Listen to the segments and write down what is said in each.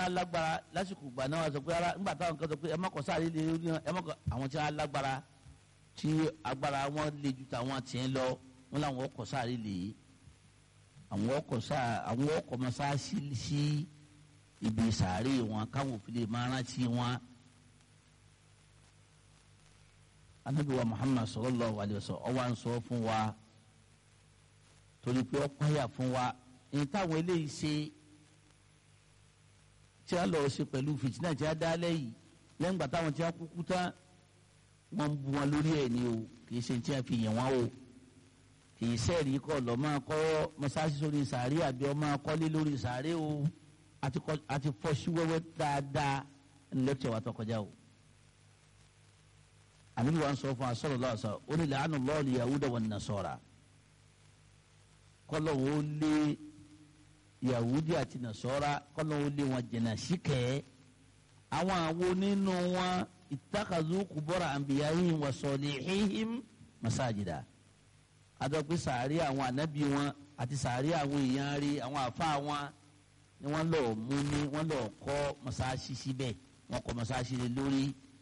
wọ́n lágbára lásìkò gbà náà wọ́n sọ pé ara nígbà táwọn kan sọ pé ẹ má kọ sáré lé lórí ẹ má kọ àwọn tí wọ́n lágbára tí agbára wọn le ju tàwọn tiẹ̀ lọ wọn làwọn ọkọ̀ sáré lè àwọn ọkọ̀ sáà àwọn ọkọ̀ mọ́sáàsì sí ibi sàárè wọn káwọn òfin lè máa rántí wọn. anabi wa muhammad sallallahu alayhi wa sallam ọwọ́ à ń sọ fún wa torí pé ó pààyà fún wa ní táwọn eléyìí ṣe tí a lọ ṣe pẹ̀lú fìtínà tí a dá lẹ́yìn lẹ́yìn ìgbà táwọn tí a kúkú tán wọ́n ń bu wọn lórí ẹ̀ ní o kì í ṣe tí a fi yàn wọ́n o kì í sẹ́ẹ̀rì kọ́ lọ́ máa kọ́ mọ́sáàsì sórí sàárè àbí ọ máa kọ́lé lórí sàárè o àti fọ́ sí wẹ́wẹ́ dáadáa ní lẹ́kítọ̀ wa tó kọjá o àbíbi wa ń sọ fún asọ́rọ̀ lọ́wọ́ sọ ó ní làánù lọ́ọ̀lì yahuda wọn nasọ́ra kọ́lọ̀ wo lé yahudi àti nasọ́ra kọ́lọ̀ wo lé wọn jẹ̀nà síkẹ́ àwọn àwo nínú wọn ìtàkàzú kùbọ́ra àǹbíyáhìn wà sọ̀lìhìn masajida adọ́pé sàárì àwọn ànábì wọn àti sàárì àwọn èèyàn rí àwọn àfa wọn ni wọ́n lọ mú ní wọ́n lọ kọ́ mọ́sáàsì síbẹ̀ wọ́n kọ́ mọ́sáàsì lé lórí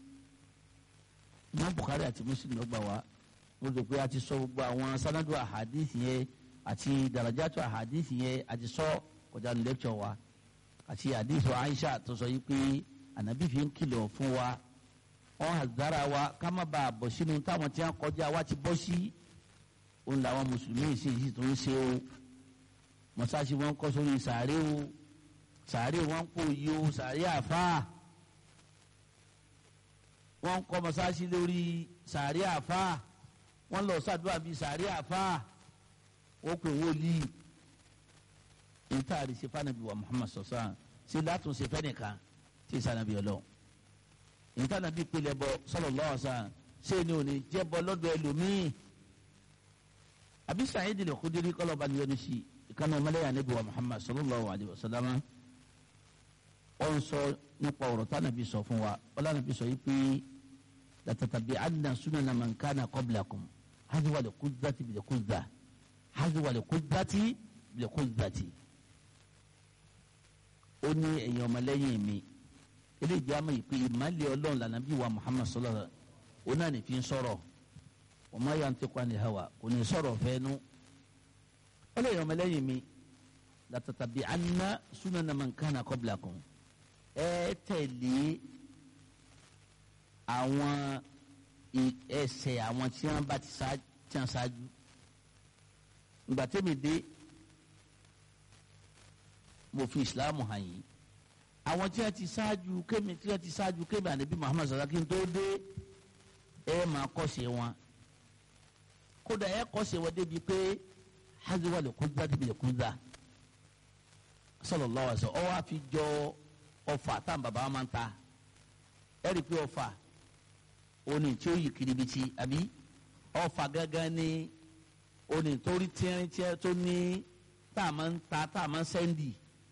imam bukhari àti muslim ló gbà wá mo rò pé a ti sọ gbogbo àwọn sanadu ahadith yẹn àti darajatu ahadith yẹn a ti sọ kọjá ní lecture wa àti hadith wa aisha tó sọ yìí pé anabi fi ń kìlọ̀ fún wa wọn hazara wa ká má bàa bọ̀ sínú táwọn tí wọn kọjá wa ti bọ́ sí òun làwọn mùsùlùmí sì sì tó ń ṣe o mọ́sáàsì wọn kọ́ sórí sàárè o sàárè wọn kò yí o sàárè àfáà wọ́n kọ́ mọ́sáàsì lórí sàárì àfa wọ́n lọ sàdúrà bíi sàárì àfa ó pè wọ́ọ̀lì ìtaàrí ṣe fànàbí wa Muhammad sọ̀sán ṣe látúnṣe fẹ́nìkan tí sànàbí ọlọ́ ìtànàbí pilẹ̀ bọ sallallahu alaihi wasallam ṣé ni òní jẹ́ bọ́ lọ́dọ̀ ẹlòmíì àbí Sa'id al-Khudri kọ́lọ́ bá ní yọnu sí ìkànnì ọmọlẹ́yà níbi wa Muhammad sallallahu alaihi wasallam ó ń sọ nípa ọ̀rọ̀ tánàbí sọ fún wa ọlọ́nàbí sọ yìí pé لتتبعن سنن من كان قبلكم حذو القذة بالقذة حذو القذة بالقذة ó ní ẹ̀yin ọmọlẹ́yìn mi eléyìí àmọ́ ìpè ìmọ̀lẹ́ ọlọ́run lànà bí wa muhammad sallallahu alaihi wasallam ó náà ní fi ń sọ̀rọ̀ wa ma yantiqu anil hawa kò ní sọ̀rọ̀ fẹ́nu ó lè ẹ̀yin ọmọlẹ́yìn mi latatabi'anna sunana man kana qablakum ẹ tẹ̀lé àwọn ẹsẹ̀ àwọn tí wọ́n bá ti ṣáájú ìgbà tẹ́mi dé mo fi ìsìlámù hàn yìí àwọn tí wọ́n ti ṣáájú kémi tí wọ́n ti ṣáájú kémi ànábì muhammad sallallahu alaihi wasallam tó dé ẹ máa kọ́ṣe wọn kódà ẹ kọ́ṣe wọn débi pé haziwa lè kú dá débi lè kú dá sallallahu alaihi wasallam ọ wá fi jọ ọfà tá bàbá wa máa ń ta ẹ rí i pé ọfà oni tí ó yí kiribiti àbí ọfà gángan ní oni torí tiẹ́rìntiẹ́ tó ní tá a máa ń ta tá a máa ń sẹ́ndì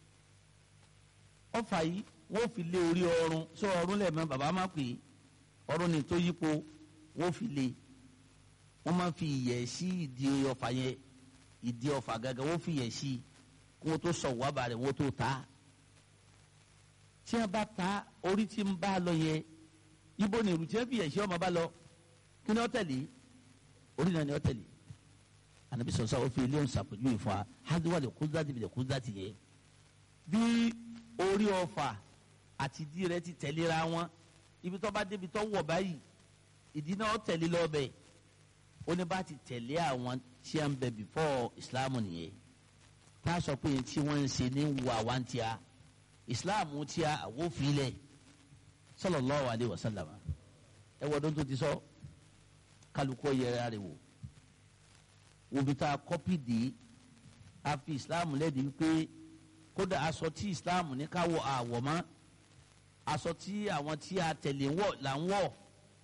ọfà yìí wọ́n fi lé orí ọrùn sọ ọrùn lẹ́ẹ̀mọ́ bàbá máa pè é ọrùn ní tó yípo wọ́n fi lé wọ́n máa fi ìyẹ̀ sí ìdí ọfà yẹn ìdí ọfà gángan wọ́n fi ìyẹ̀ sí kí wọ́n tó sọ wàbà rẹ̀ wọ́n tó ta tí wọ́n bá ta orí tí ń bá lọ yẹn ibo ni ìrù tí wọn fi ẹ̀ṣẹ́ ọmọ bá lọ kí ni ó tẹ̀lé orí náà ni ó tẹ̀lé ànábi sọ̀sọ́ ó fi ilé ń sàpèjúwe fún wa hádùwà lè kú dáàtì lè kú dáàtì yẹ bí orí ọfà àti ìdí rẹ̀ ti tẹ̀léra wọn ibi tó bá débi tó wọ̀ báyìí ìdí náà ó tẹ̀lé lọ́bẹ̀ ó ní bá ti tẹ̀lé àwọn tí a ń bẹ before Islam nìyẹn tá a sọ pé tí wọ́n ń ṣe ní wà wá ń tíya Islam tíya àwọn òfin lẹ̀ sallallahu alayhi wa sallam ẹ wọ dọ́n tó ti sọ kálukú yẹra rẹ wò òbí tá a kọ́pì dé a fi islam lẹ́ẹ̀dí wípé kódà aṣọ tí islam ní ká wọ àwọ̀ mọ́ aṣọ tí àwọn tí a tẹ̀lé wọ̀ là ń wọ̀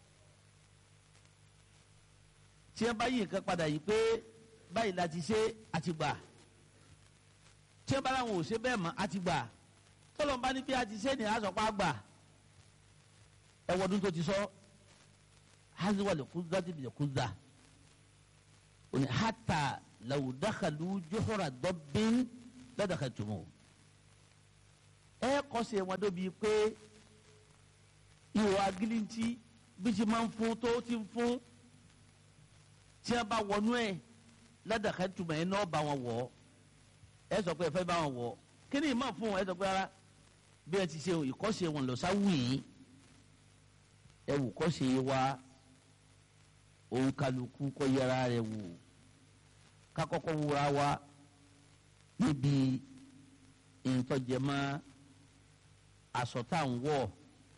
tí wọ́n bá yí nǹkan padà yìí pé báyìí la ti ṣe àti gbà tí wọ́n bá láwọn ò ṣe bẹ́ẹ̀ mọ́ àti gbà tọ́lọ́mbá ní bí a ti ṣe ní àṣọpá gbà ẹwọdún tó ti sọ haziwa lè kúzá ti lè kúzá òní hata làwùdákàlù jọhóra dọ́bìn lọ́dàkà tùmọ̀ ẹ kọ́sẹ̀ wọn débi pé ihò agilintí bí ti máa ń fún tó ti ń fún tí a bá wọnú ẹ ládàkà tuma ẹ náà bá wọn wọ ẹ sọ pé ẹ fẹ́ bá wọn wọ kí ni ìmọ̀ fún ẹ sọ pé ara bí ẹ ti ṣe ìkọ́sẹ̀ wọn lọ sáwù yìí ẹ wù kọ́sẹ̀ wa òun kálukú kọ́ yẹra rẹ̀ wò kakọ́kọ́ wúra wa níbi ìtọ́jẹmọ́ aṣọ tá à ń wọ̀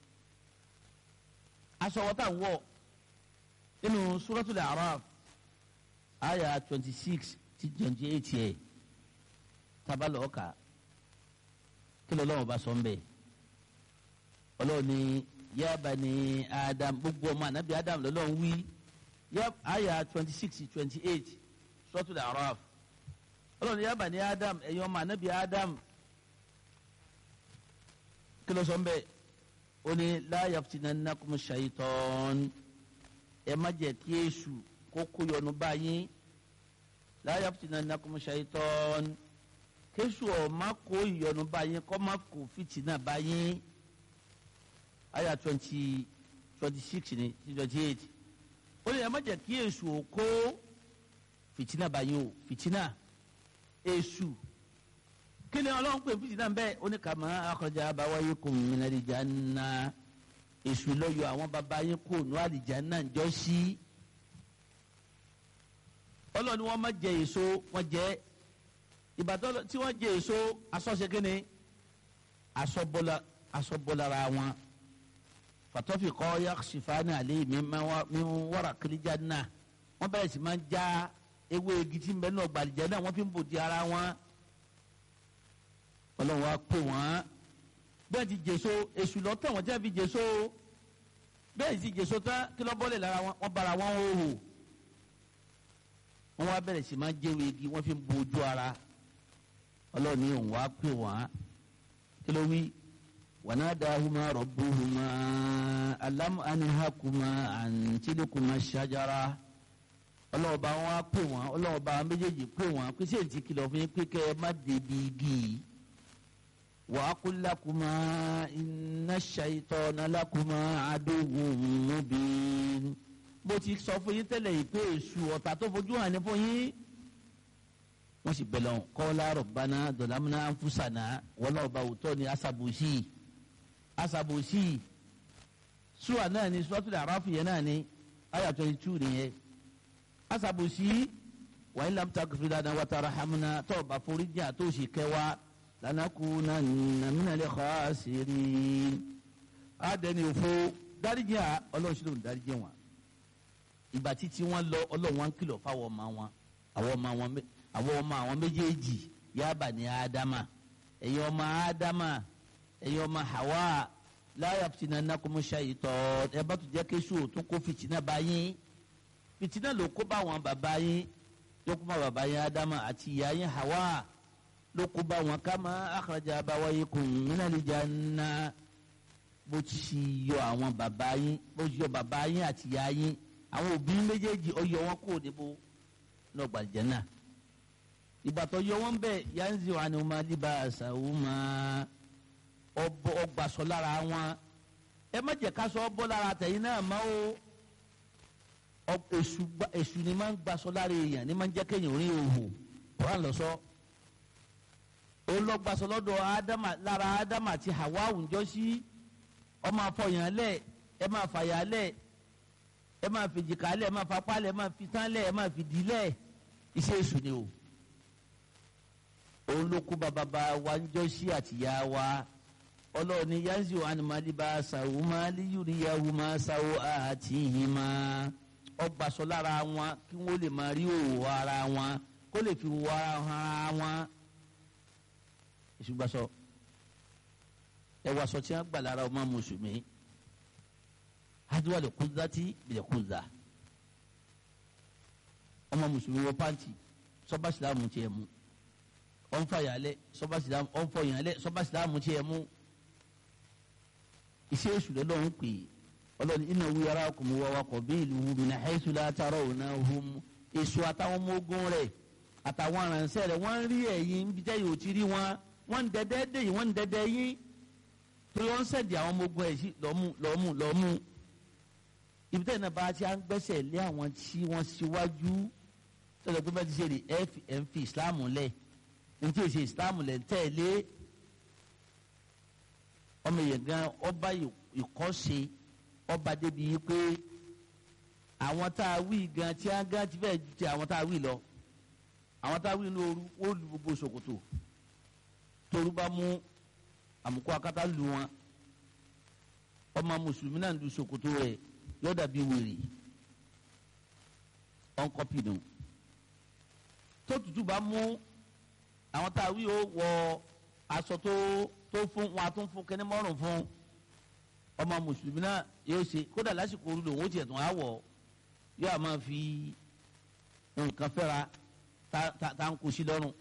aṣọ wọ́n tá à ń wọ̀ nínú suratul A'raf aya twenty six ti twenty eight yẹ tabalọ̀ ọ̀ka kí ló lọ́wọ́ bá sọ ń bẹ̀ ọlọ́run ní ya bani Adam gbogbo ọmọ anabi Adam lọ́lọ́run wí aya twenty six twenty eight suratul A'raf ọlọ́run ní ya bani Adam ẹ̀yin ọmọ anabi Adam kí ló sọ ń bẹ̀ ó ní la yaftinannakum shaytan ẹ má jẹ́ kí èṣù kó kó yọnu báyìí la yaftinannakum shaytan kéṣù ọ̀ má kó ìyọnu báyìí kọ́ má kó fìtínà báyìí àyà twenty twenty six ni twenty eight ó ní ẹ má jẹ́ kí èṣù ò kó fìtínà báyìí o fìtínà èṣù kí ni ọlọ́run pè fìtínà bẹ́ẹ̀ ó ní kama akhraja abawaykum minal janna èṣù lọ́yọ̀ àwọn baba yín kò nù àlìjáná jọ sí ọlọ́run ni wọ́n má jẹ èso wọ́n jẹ ìbàdàn tí wọ́n jẹ èso asọ́ṣe kínní asọ́bọ́lára wọn fatọ́fì kọ́ yaksifani alẹ́ mi wàrà kìlìjáná wọ́n bẹ̀rẹ̀ sí máa ń já ewé igi tí ń bẹ náà gbàlìjáná wọ́n fi ń bò di ara wọn ọlọ́run wa pè wọ́n bẹ́ẹ̀ ti jèso èṣù lọ́tọ̀ wọ́n jẹ́ fi jèso bẹ́ẹ̀ ti jèso tán kí lọ́ bọ́lẹ̀ lára wọn wọ́n bara wọn hòhò wọ́n wá bẹ̀rẹ̀ sí máa jẹ́wé igi wọ́n fi ń bo ojú ara ọlọ́run ní òun wá pè wọ́n kí ló wí wanadahuma rabbuhuma alam anhakuma an tilkuma shajara ọlọ́ọ̀bá wọn wá pè wọ́n ọlọ́ọ̀bá méjèèjì pè wọ́n pé sèǹtì kìlọ̀ fún yín pé kẹ́ ẹ má débi igi yìí. وأقول لكما إن الشيطان لكما عدو مبين mo ti sọ fún yín tẹ́lẹ̀ yìí pé èṣù ọ̀tá tó fojú hàn ní fún yín wọ́n sì bẹ̀rẹ̀ wọn qala rabbana zalamna anfusana wọ́n náà bá òótọ́ ni asabusi asabusi sùwà náà ni suratul A'raf yẹn náà ni àyà twenty two nìyẹn asabusi wa in lam taghfir lana wa tarhamna tó bá forí jìn àtòsí kẹwàá lanakunanna minal khasirin adẹni òfo dáríjì à ọlọ́run sí ló ń dáríjì wọn ìgbà títí wọn lọ ọlọ́run wọn kìlọ̀ fáwọn ọmọ wọn àwọn ọmọ wọn àwọn ọmọ àwọn méjèèjì ya bani ádámà ẹ̀yin ọmọ ádámà ẹ̀yin ọmọ hawa la yaftinannakum shaytan ẹ bá tún jẹ́ kéṣù tún kó fìtínà bá yín fìtínà ló kó bá wọn bàbá yín ló kó bá bàbá yín ádámà àti ìyá yín hawa ló kó bá wọn kama akhraja abawaykum minal janna bó ti yọ àwọn bàbá yín bó ti yọ bàbá yín àti ìyá yín àwọn òbí méjèèjì ó yọ wọn kúrò níbo náà gbàlejò náà ìgbà tó yọ wọn bẹ́ẹ̀ yanzi wa ni wọn máa liba àṣàwò máa ọgbàsọ lára wọn ẹ má jẹ́ ká sọ bọ́ lára tẹ̀yìn náà má o èṣù ni máa ń gbàsọ lára èèyàn ni máa ń jẹ́ kéèyàn rí òhò kúrò lọ sọ olọgbàsọ lọ́dọ̀ ádámà lára ádámà àti hawa àwùjọ sí ọmọ afọyàn lẹ ẹ máa fàyà lẹ ẹ máa fìjìká lẹ ẹ máa fapá lẹ ẹ máa fi tán lẹ ẹ máa fi dì lẹ iṣẹ́ èṣù ni o òun ló kú bàbá wa ń jọ sí àtìyá wa ọlọ́run ní yanzi wa ni mali bá sàwọ́ máa lè yúri yahu máa sàwọ́ àti yìí máa ọgbàsọ lára wọn kí wọ́n lè máa rí òwò ara wọn kó lè fi wọ ara wọn ìṣùgbàsọ ẹwà sọ tí wọn gbà lára ọmọ mùsùlùmí hadiwa lè kúndà tí lè kúndà ọmọ mùsùlùmí wọ pàǹtì sọba sìlámù tiẹ̀ mú ọ̀nfà yàlẹ̀ sọba sìlámù ọ̀nfọ̀ yàlẹ̀ sọba sìlámù tiẹ̀ mú iṣẹ́ èṣù lọ́dọ̀ ń pè ọlọ́ni iná wí ara kò mú wàwá kọ̀ bí ìlú wù mí náà ẹ̀ṣù látara òun náà hùm èṣù àtàwọn ọmọ ogun rẹ̀ àtàwọn aránṣẹ́ rẹ̀ wọ́n rí ẹ̀yìn bí tẹ́ yóò ti rí wọn wọ́n ń dẹ́dẹ́ dé yìí wọ́n ń dẹ́dẹ́ yín torí wọ́n ń sẹ̀dí àwọn ọmọ ogun ẹ̀ sí lọ́mú lọ́mú lọ́mú ibi tẹ́lẹ̀ náà bá ti à ń gbẹ́sẹ̀ lé àwọn tí wọ́n síwájú tọ́lọ̀ pé bá ti ṣe lè ẹ̀ fi ẹ̀ ń fi ìsìláàmù lẹ̀ ní tí èsì ìsìláàmù lẹ̀ ń tẹ̀lé ọmọ yẹn gan ọba ìkọ́ṣe ọba débi yìí pé àwọn tá a wí gan tí a gan ti fẹ́ ju ti àwọn tá a wí lọ àwọn tá a wí ní ooru ó lu gbogbo ṣòkòtò toru bá mú àmukọ akátá lu wọn ọmọ mùsùlùmí náà lu ṣòkòtò rẹ̀ yóò dàbí wèrè ọ̀nkọ́pì nù tó tutù bá mú àwọn tá a wí ó wọ aṣọ tó tó fún wọn a tún fún kẹ́ni mọ́rùn fún ọmọ mùsùlùmí náà yóò ṣe kódà lásìkò orí lòun ó tiẹ̀ tún á wọ̀ yóò máa fi nǹkan fẹ́ra tá ń kó sí lọ́rùn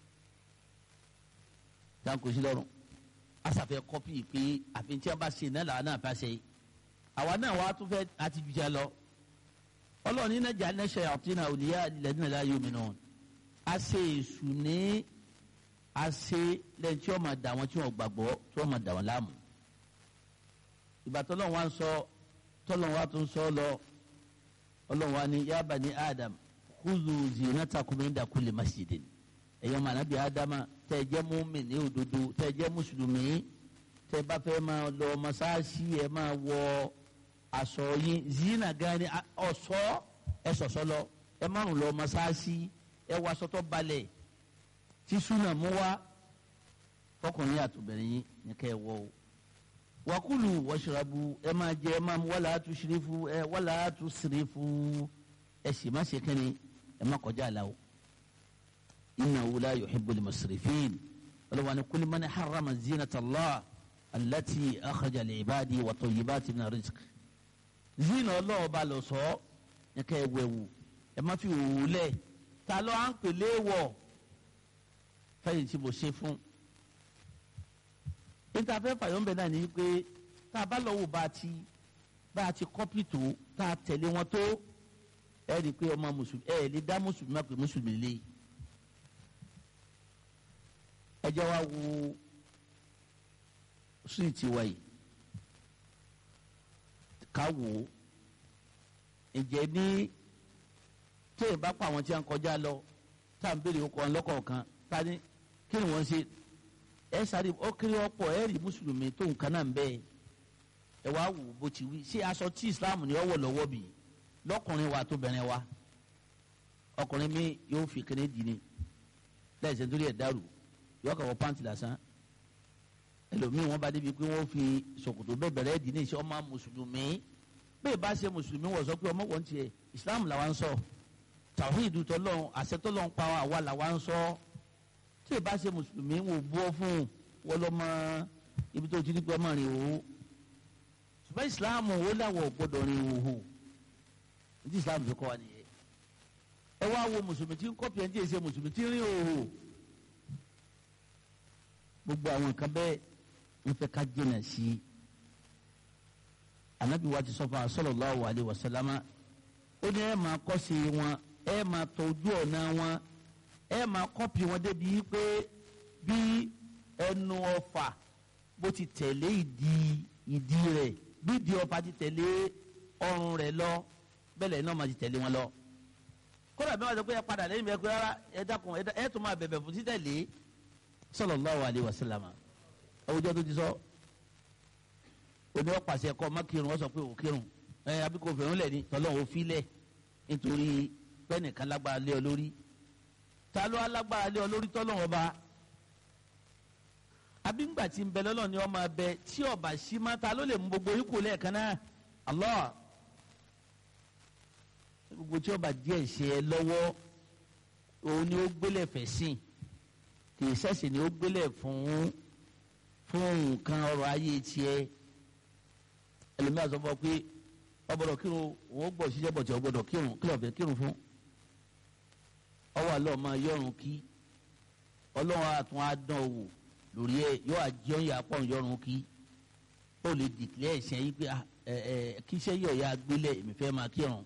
tá ń kó sí lọ́rùn asàfẹ́ kọ́pì pé àfi tí a bá ṣe náà làwọn náà bá ṣe àwa náà wàá tún fẹ́ àti jùjà lọ ọlọ́ọ̀ni náà jà ní ṣe àtúnà òníyà lẹ́dínà láyé omi náà a ṣe èṣù ní a ṣe lẹ́yìn tí wọ́n máa dà wọ́n tí wọ́n gbàgbọ́ tí wọ́n máa dà wọ́n láàmú ìgbà tọ́lọ́run wa ń sọ tọ́lọ́run wa tún sọ lọ ọlọ́run wa ní ya bani adam khuzu zinatakum inda kulli masjidin ẹ̀yọ́ mànàbí adama tẹ́ ẹ jẹ́ mùmínì òdodo tẹ́ ẹ jẹ́ mùsùlùmí tẹ́ ẹ bá fẹ́ máa lọ mọ́sáàsì ẹ máa wọ aṣọ yín zina gan ni ọ̀ṣọ́ ẹ ṣọ̀ṣọ́ lọ ẹ márùn lọ mọ́sáàsì ẹ wọ aṣọ tó balẹ̀ tí súnà mú wá fọkùnrin àtòbẹ̀rẹ̀ yín ní kẹ́ ẹ wọ o wakulu washrabu ẹ máa jẹ ẹ máa mu wala tusrifu ẹ wala tusrifu ẹ sì má ṣe kẹ́ni ẹ má kọjá àlà o innahu la yuhibbul musrifin ọlọ́wọ́n ni kulli man harrama zinata Allah allati akhraja li ibadi wa tayyibati min rizq zina ọlọ́ọ̀ba lọ sọ ẹ kẹ́ ẹ wẹ̀wù ẹ má fi òwú lẹ̀ ta ló à ń pèlè wọ̀ fẹ́yìn tí mo ṣe fún níta fẹ́ fàyọ̀ǹbẹ̀ náà ni pé tá a bá lọ wò bá a ti bá a ti kọ́pì tó tá a tẹ̀lé wọn tó ẹ rí i pé ọmọ mùsùlùmí ẹ lè dá mùsùlùmí má pé mùsùlùmí lé ẹ jẹ́ wá wo síìtì wa yìí ká wò ó ǹjẹ́ ní téèyàn bá pa àwọn tí a ń kọjá lọ tá à ń béèrè ọkọ̀ ọlọ́kọ̀ọ̀kan tá a ní kí ni wọ́n ṣe ẹ sáré ó kéré ọ̀pọ̀ ẹ rí mùsùlùmí tó nǹkan náà ń bẹ ẹ wá wò bó ti wí ṣé aṣọ tí islam ní ọwọ́ lọ́wọ́ bì lọ́kùnrin wa tó bẹ̀rẹ̀ wa ọkùnrin mi yóò fi kéde dì ní lẹ́sẹ̀ nítorí ẹ̀ dàrú yóò kà wọ pàǹtì lásán ẹlòmíì wọn bá débi pé wọn fi ṣòkòtò bẹ́ẹ̀ bẹ̀rẹ̀ dì ní ìṣe ọmọ mùsùlùmí bẹ́ẹ̀ bá ṣe mùsùlùmí wọ̀ sọ pé ọmọ wọn tiẹ̀ islam làwa ń sọ tàwíìdù tọ́lọ́run àṣẹ tọ́lọ́run pa àwa làwa ń sọ tí ìbá ṣe mùsùlùmí wò bọ́ fún wọn lọ mọ ibi tó ti ní pé ọmọ rìn òhò ṣùgbọ́n ìsìláàmù ó láwọ̀ gbọ́dọ̀ rìn òhò ní ìsìláàmù fi kọ́ wa nìyẹn ẹ wá wo mùsùlùmí tí ń kọ́ pìẹ́ ní èsè mùsùlùmí tí ń rìn òhò gbogbo àwọn nǹkan bẹ́ẹ̀ ń fẹ́ ká jìnà sí i anabi wa ti sọ fún wa sallallahu alaihi wasallama ó ní ẹ máa kọ́ sí wọn ẹ máa tọ ojú ọ̀nà wọn ẹ máa kọ́pì wọn débi pé bí ẹnu ọfà bó ti tẹ̀lé ìdí ìdí rẹ̀ bí ìdí ọfà ti tẹ̀lé ọrùn rẹ̀ lọ bẹ́ẹ̀ náà máa ti tẹ̀lé wọn lọ. kódà bí wọ́n sọ pé ẹ padà lẹ́yìn bẹ́ẹ̀ pé rárá ẹ dákun ẹ tún máa bẹ̀bẹ̀ fún títẹ̀lé sallallahu alaihi wasallam àwùjọ tó ti sọ oní ọ̀pàṣẹ ẹ̀kọ́ má kírun wọ́n sọ pé ò kírun ẹ abíkó fẹ̀rún lẹ̀ ní tọ́lọ́ ò fi lẹ̀ nítorí pẹ́ẹ́nìkan lágbára lé ọ lórí ta ló alágbára lé ọ lórí tọ́lọ́wọ́n ba abíngbà tí ń bẹ lọ́lọ́ ni ọmọ abẹ tí ọba sí má ta ló lè mú gbogbo ikú lẹ́ẹ̀kan náà Allah gbogbo tí ọba díẹ̀ ṣe ẹ lọ́wọ́ òun ni ó gbélé fẹ̀ sìn kì í ṣẹ̀ṣẹ̀ ni ó gbélé fún fún nǹkan ọrọ̀ ayé tiẹ̀ ẹlòmíràn sọ fún ọ pé ọgbọ́dọ̀ kírun òun ó gbọ́ ṣiṣẹ́ bọ̀ tí ọgbọ́dọ̀ kírun kí lọ́ọ́ fẹ́ kírun fún ọwọ́ àlọ́ máa yọrùn kí ọlọ́run àtún á dán owó lórí ẹ yóò àjẹun yà pọ̀ yọrùn kí ó lè dìklẹ́ ẹ̀sẹ̀ yìí pé ẹ ẹ kí iṣẹ́ yọ̀ ya gbélé èmi fẹ́ máa kírun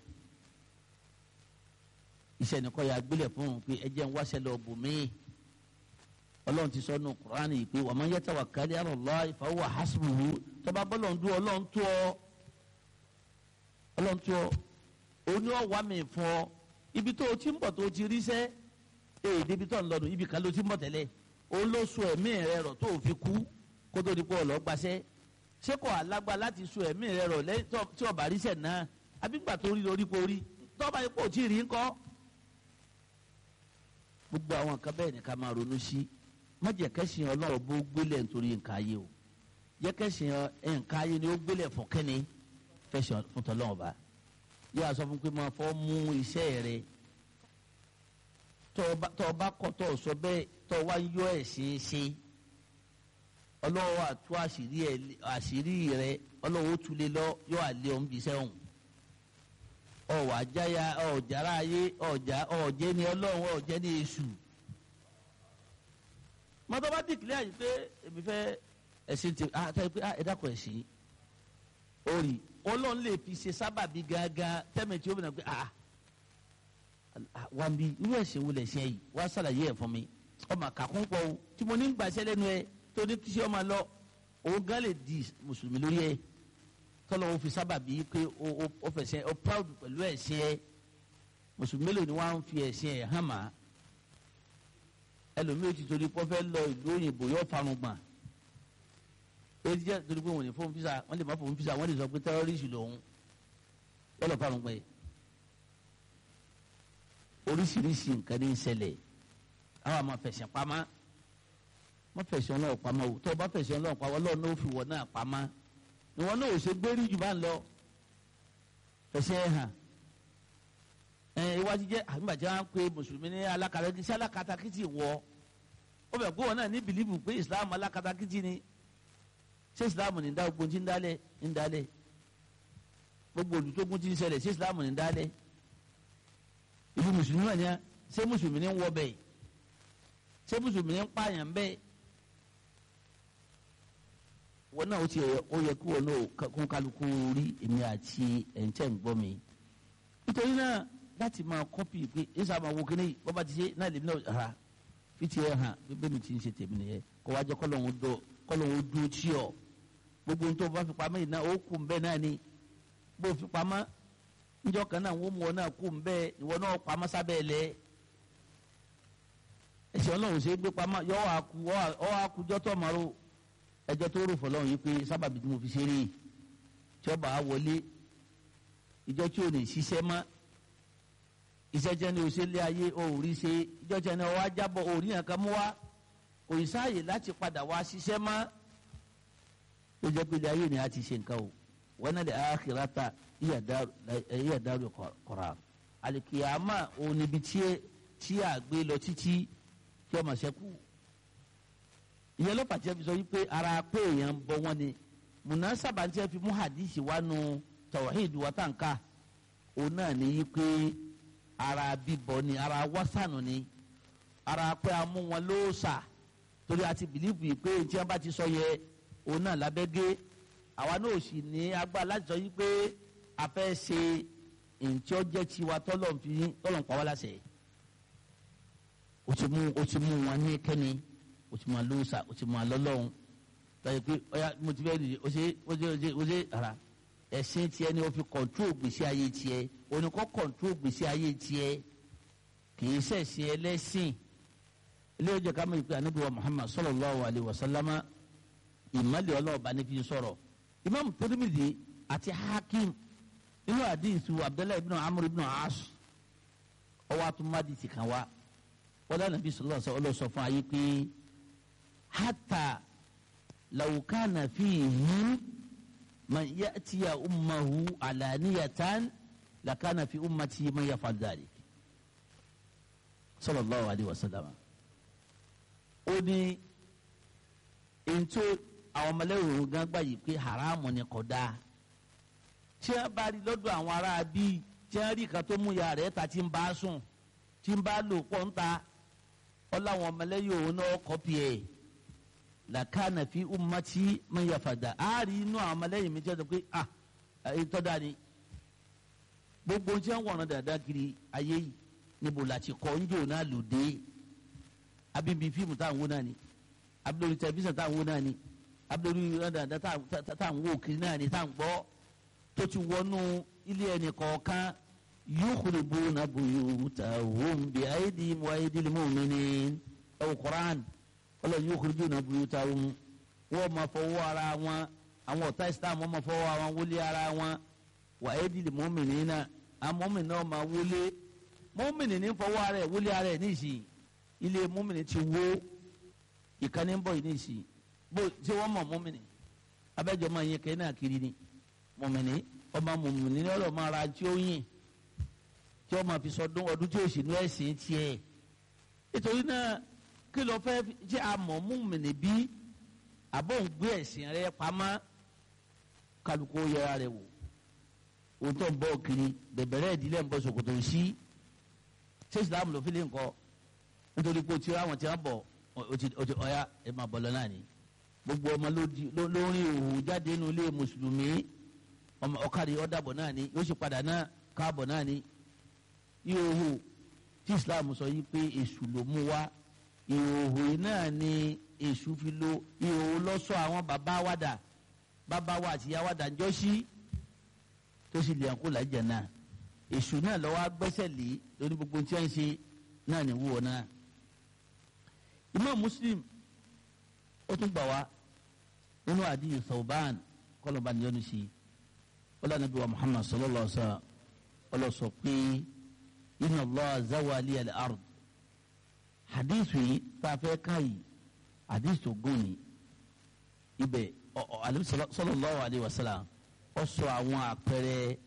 iṣẹ́ nìkan ya gbélé fún un pé ẹ jẹ́ ń wáṣẹ́ lọ bò mí ọlọ́run ti sọ nù kúránì yìí pé wa man yatawakkal ala Allah fa huwa hasbuhu tọ́ba bọ́lọ̀ ń dún ọlọ́run tó ọ ọlọ́run tó ọ òní ọ̀wá mi fún ọ ibi tó o ti ń bọ̀ tó o ti rí sẹ́ ee débi tó ń lọ́dún ibi kan ló ti ń bọ̀ tẹ́lẹ̀ òun ló so ẹ̀mí rẹ rọ̀ tó o fi kú kó tó di pé ọlọ́ gbaṣẹ́ ṣé kò alágbá láti so ẹ̀mí rẹ rọ̀ lẹ́yìn tí ọba rí sẹ̀ náà abígbà tó rí lórí kó rí tọ́ba yìí kò tí ì rí ńkọ́ gbogbo àwọn nǹkan bẹ́ẹ̀ ni ká máa ronú sí má jẹ́ kẹ́sìn ọlọ́run bó gbélé nítorí nǹkan ayé o jẹ́ kẹ́sìn nǹkan ayé ni ó gbélé fún kẹ́ni fẹ́sìn fún tọ́lọ́run bá yóò sọ fún pé máa fọ́ mú iṣẹ́ rẹ tọ́ ọ bá kọ́ tọ́ ọ sọ bẹ́ẹ̀ tọ́ ọ wá yọ ẹ̀ ṣe é ṣe ọlọ́wọ́ àtú àṣírí rẹ ọlọ́wọ́ ó tulẹ̀ lọ yọ àlẹ́ ọ̀hún bí sẹ́wọ̀n ọ̀wà àjáyà ọ̀jàrá ayé ọ̀jà ọ̀jẹ́ ni ọlọ́run ọ̀jẹ́ ni èṣù mọ́tò bá dìkìlẹ̀ àyè pé èmi fẹ́ ẹ̀sìn tè àtàwọn pé ẹ dákọ̀ ẹ̀sìn orí ọlọ́run lè fi ṣe sábàbí gángan tẹ́mẹ̀ tí ó bìnrin pé ah wà mí irú ẹ̀sìn wo lè ṣe yìí wà á ṣàlàyé ẹ̀ fún mi ọmọ kàkún pọ̀ o tí mo ní gbàṣẹ́ lẹ́nu ẹ tó ní kí ṣe ọmọ lọ òun gán lè di mùsùlùmí lórí ẹ tọ́lọ́ ó fi sábàbí pé ó fẹsẹ̀ ó proud pẹ̀lú ẹ̀sìn ẹ mùsùlùmí mélòó ni wọ́n á fi ẹ̀sìn ẹ̀ hàn má ẹlòmíì ti torí pọ́ fẹ́ lọ ìlú òyìnbó yóò farun gbọ̀n èyí jẹ́ torí pé wọ́n ní fóun fisa wọ́n lè má fóun fisa wọ́n lè sọ pé tẹ́rọ́rìsì lòun yóò lọ farun gbọ̀n yìí oríṣiríṣi nǹkan ní í ṣẹlẹ̀ àwọn àmọ́ fẹ̀sẹ̀ pamọ́ wọ́n fẹ̀sẹ̀ ọlọ́run pamọ́ o tó o bá fẹ̀sẹ̀ ọlọ́run pamọ́ ọlọ́run náà ó fi wọ̀ náà pamọ́ ìwọ náà ò ṣe gbérí jù bá ń lọ fẹsẹ̀ hàn ẹ iwájú jẹ àgbàjá wọn pe mùsùlùmí ní alákatakítí alákatakítí wọ ó bẹ̀ kó wọn náà ní bìlíbù pé islam alákatakítí ni ṣé islam ní dá gbogbo tí ń dálẹ̀ ń dálẹ̀ gbogbo olùtógun tí ń ṣẹlẹ̀ ṣé islam ní dálẹ̀ ìlú mùsùlùmí wà ní à ṣé mùsùlùmí ní wọ bẹ́ẹ̀ ṣé mùsùlùmí ní pààyàn bẹ́ẹ̀ wọn náà ó ti ó yẹ kí wọn náà kún kálukú rí èmi àti ẹ̀ǹtẹ̀ ń gbọ́ mi nítorí náà láti máa kọ́pì pé ẹ̀sà máa wo kíní bọ́ba ti ṣe náà lèmi náà ra fi tiẹ̀ hàn bíbẹ́ mi ti ń ṣe tèmi nìyẹn kó wájú kọ́lọ́hún dó kọ́lọ́hún dó tí ọ gbogbo nítorí bá fi pamọ́ yìí náà ó kù bẹ́ẹ̀ náà ni bó fi pamọ́ níjọ́ kan náà wọ́n mú ọ náà kù bẹ́ẹ̀ ìwọ náà pamọ́ sábẹ́ lẹ̀ ẹ̀sìn ọlọ́run ṣe é gbé pamọ́ yọ ọ́ àkújọ́ tó ọmọ rò ẹjọ́ tó rò fọlọ́run yìí pé sábàbí tí mo fi ṣeré tí ọba á wọlé ìjọ tí o lè ṣiṣẹ́ mọ́ iṣẹ́ jẹ́ ní oṣèlé ayé o ò rí ṣe ìjọ tí ẹni ọwọ́ ajábọ̀ o ò rí nǹkan mú wá kò ì sáàyè láti padà wá ṣiṣẹ́ mọ́ ó jẹ́ pé ilé ayé ni a ti ṣe nǹkan o wọn náà lè akhirata iya daru qarar alikiyama o níbi tí a gbé lọ títí tí ọmọ ṣẹ́kù ìyẹn ló pàtẹ́ fi sọ wípé ara pé èèyàn ń bọ wọn ni munasaba tí a fi mú hadisi wá nu tawhid wa tanka òun náà ní yí pé ara bíbọ ni ara wásánù ni ara pé a mú wọn lóòsà torí a ti bìlíìfù yìí pé tí wọn bá ti sọ yẹ òun náà lábẹ́gẹ́ àwa náà sì ní agbára láti sọ yí pé a fẹ́ ṣe ntí ó jẹ́ tiwa tọ́lọ̀ fi tọ́lọ̀ ń pa wá láṣẹ o ti mú o ti mú wọn ní kẹ́ni o ti mú wọn lóòsà o ti mú wọn lọ́lọ́run tọ́jú pé ọ̀ya mo ti fẹ́ dìde o ṣe o ṣe o ṣe o ṣe ara ẹ̀sìn tiẹ̀ ni o fi kọ̀ntró gbèsè ayé tiẹ̀ oníkọ́ kọ̀ntró gbèsè ayé tiẹ̀ kì í ṣẹ̀ṣẹ̀ ẹlẹ́sìn ilé ìjọ ká mọ̀ ìpè ànábì wa Muhammad sallallahu alayhi wa sallama ìmọ̀lẹ̀ ọlọ́ọ̀bá ní fi sọ̀rọ̀ imam Tirmidhi àti Hakim nínú àdìsù Abdullahi ibn Amr ibn As ọwọ́ àtúmọ̀dìsì kan wá wọ́n dáná bí sọlọ́ sọ ọlọ́sọ fún ayé pé hata lawukana fihim man ya'tiya ummahu alaniyatan lakana fi ummati man yaf'al dhalik sallallahu alayhi wa sallam ó ní ntó àwọn ọmọlẹ́wòrán gan gbà yìí pé haramu ni kò dáa tí wọ́n bá rí lọ́dọ̀ àwọn ará bíi tí wọ́n rí kan tó mú ya rẹ̀ ta tí ń bá a sùn tí ń bá a lò pọ̀ ń ta ọláwọn ọmọlẹ́yìn òun náà kọ́pì ẹ̀ làkàna fi ummati man yafada á rí inú àwọn ọmọlẹ́yìn mi jẹ́ pé ah ètò dání gbogbo tí wọ́n wọ̀nà dáadáa kiri ayé yìí níbo la ti kọ́ ń jò náà lòdì abíbi fíìmù táwọn wò náà ni abudulayi tẹlifíṣàn tá à ń wò náà ni abudulayi rádàdà tá à ń wò kiri náà ni tá à ń gbọ́ tó ti wọnú ilé ẹnì kọ̀ọ̀kan yukhribuna buyutahum bi aydihim wa aydil mu'minin ẹ̀wò Qur'an ọlọ́run yukhribuna buyutahum wọ́n máa fọwọ́ ara wọn àwọn ọ̀tá Islam wọ́n máa fọwọ́ ara wọn wọlé ara wọn wa aydil mu'minina àwọn mọ́mìnì náà máa wọlé mọ́mìnì ní fọwọ́ ara ẹ̀ wọlé ara ẹ̀ níṣìí ilé mọ́mìnì ti wó ìkànnì ń bọ̀ yìí níṣìí bó ṣé wọ́n mọ̀ mọ́mìnì abẹ́jọ́ máa yẹ kẹ́hìn náà kiri ni mọ́mìnì ọmọ mọ́mìnì ní ọlọ́ọ̀ máa ra tí ó yìn tí ó máa fi sọdún ọdún tí ó sì ní ẹ̀sìn tiẹ̀ nítorí náà kí ló fẹ́ ṣe àmọ́ mọ́mìnì bí àbọ̀ ń gbé ẹ̀sìn rẹ pamọ́ kálukú yẹra rẹ wò òun tó ń bọ̀ kiri bẹ̀bẹ̀rẹ̀ ìdílé ń bọ̀ ṣòkòtò sí ṣé ìsìlámù ló fi lè ń kọ́ nítorí pé o ti ráwọn tí wọn bọ̀ o ti ọ̀ya ẹ máa bọ̀ lọ náà ni gbogbo ọmọ lórí òhù jáde nínú ilé mùsùlùmí ọmọ ọ̀kadì ọ̀dàbọ̀ náà ni yóò sì padà náà káàbọ̀ náà ni ìhòhò tí ìsìlámù sọ yìí pé èṣù ló mú wá ìhòhò yìí náà ni èṣù fi lo ìhòhò lọ́sọ̀ àwọn bàbá wàdà bàbá wa àti ìyá wàdà ńjọ́ sí tó sì lè àkó làjà náà èṣù náà lọ́wọ́ agbẹ́sẹ̀ lé lórí gbogbo tí wọ́n ń ṣe náà ní wúwo náà. Imam Muslim ó tún gbà wá nínú àdìyẹ Thawban kọlọ̀ba ní yọnu sí ọlọ́run nàbí wa Muhammad sallallahu alaihi wa sallam ọlọ́sọ pé inna Allah zawali al-ard hadithu yìí tá a fẹ́ ká yìí hadithu tó gùn ní ibẹ̀ sallallahu alaihi wa sallam ó sọ àwọn àpẹẹrẹ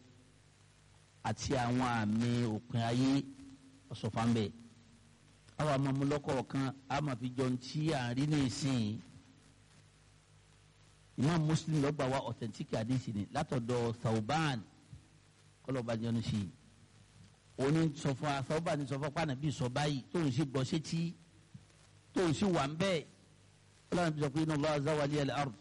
àti àwọn àmì òpin ayé ọ̀sọ̀fàmbẹ̀ àwọn amamulọ́kọ̀ kan a máa fi jọ ti à ń rí ní ìsìn Imam Muslim lọ́gbà wa authentic hadisi ni látọ̀dọ̀ Thawban kọlọ́ba jẹun sí i òní sọfọ Thawban ní sọfọ pàánà bíi sọ báyìí tóun sì gbọ́ sétí tóun sì wà ń bẹ́ẹ̀ ọlọ́run bí sọ pé inna Allah zawali al-ard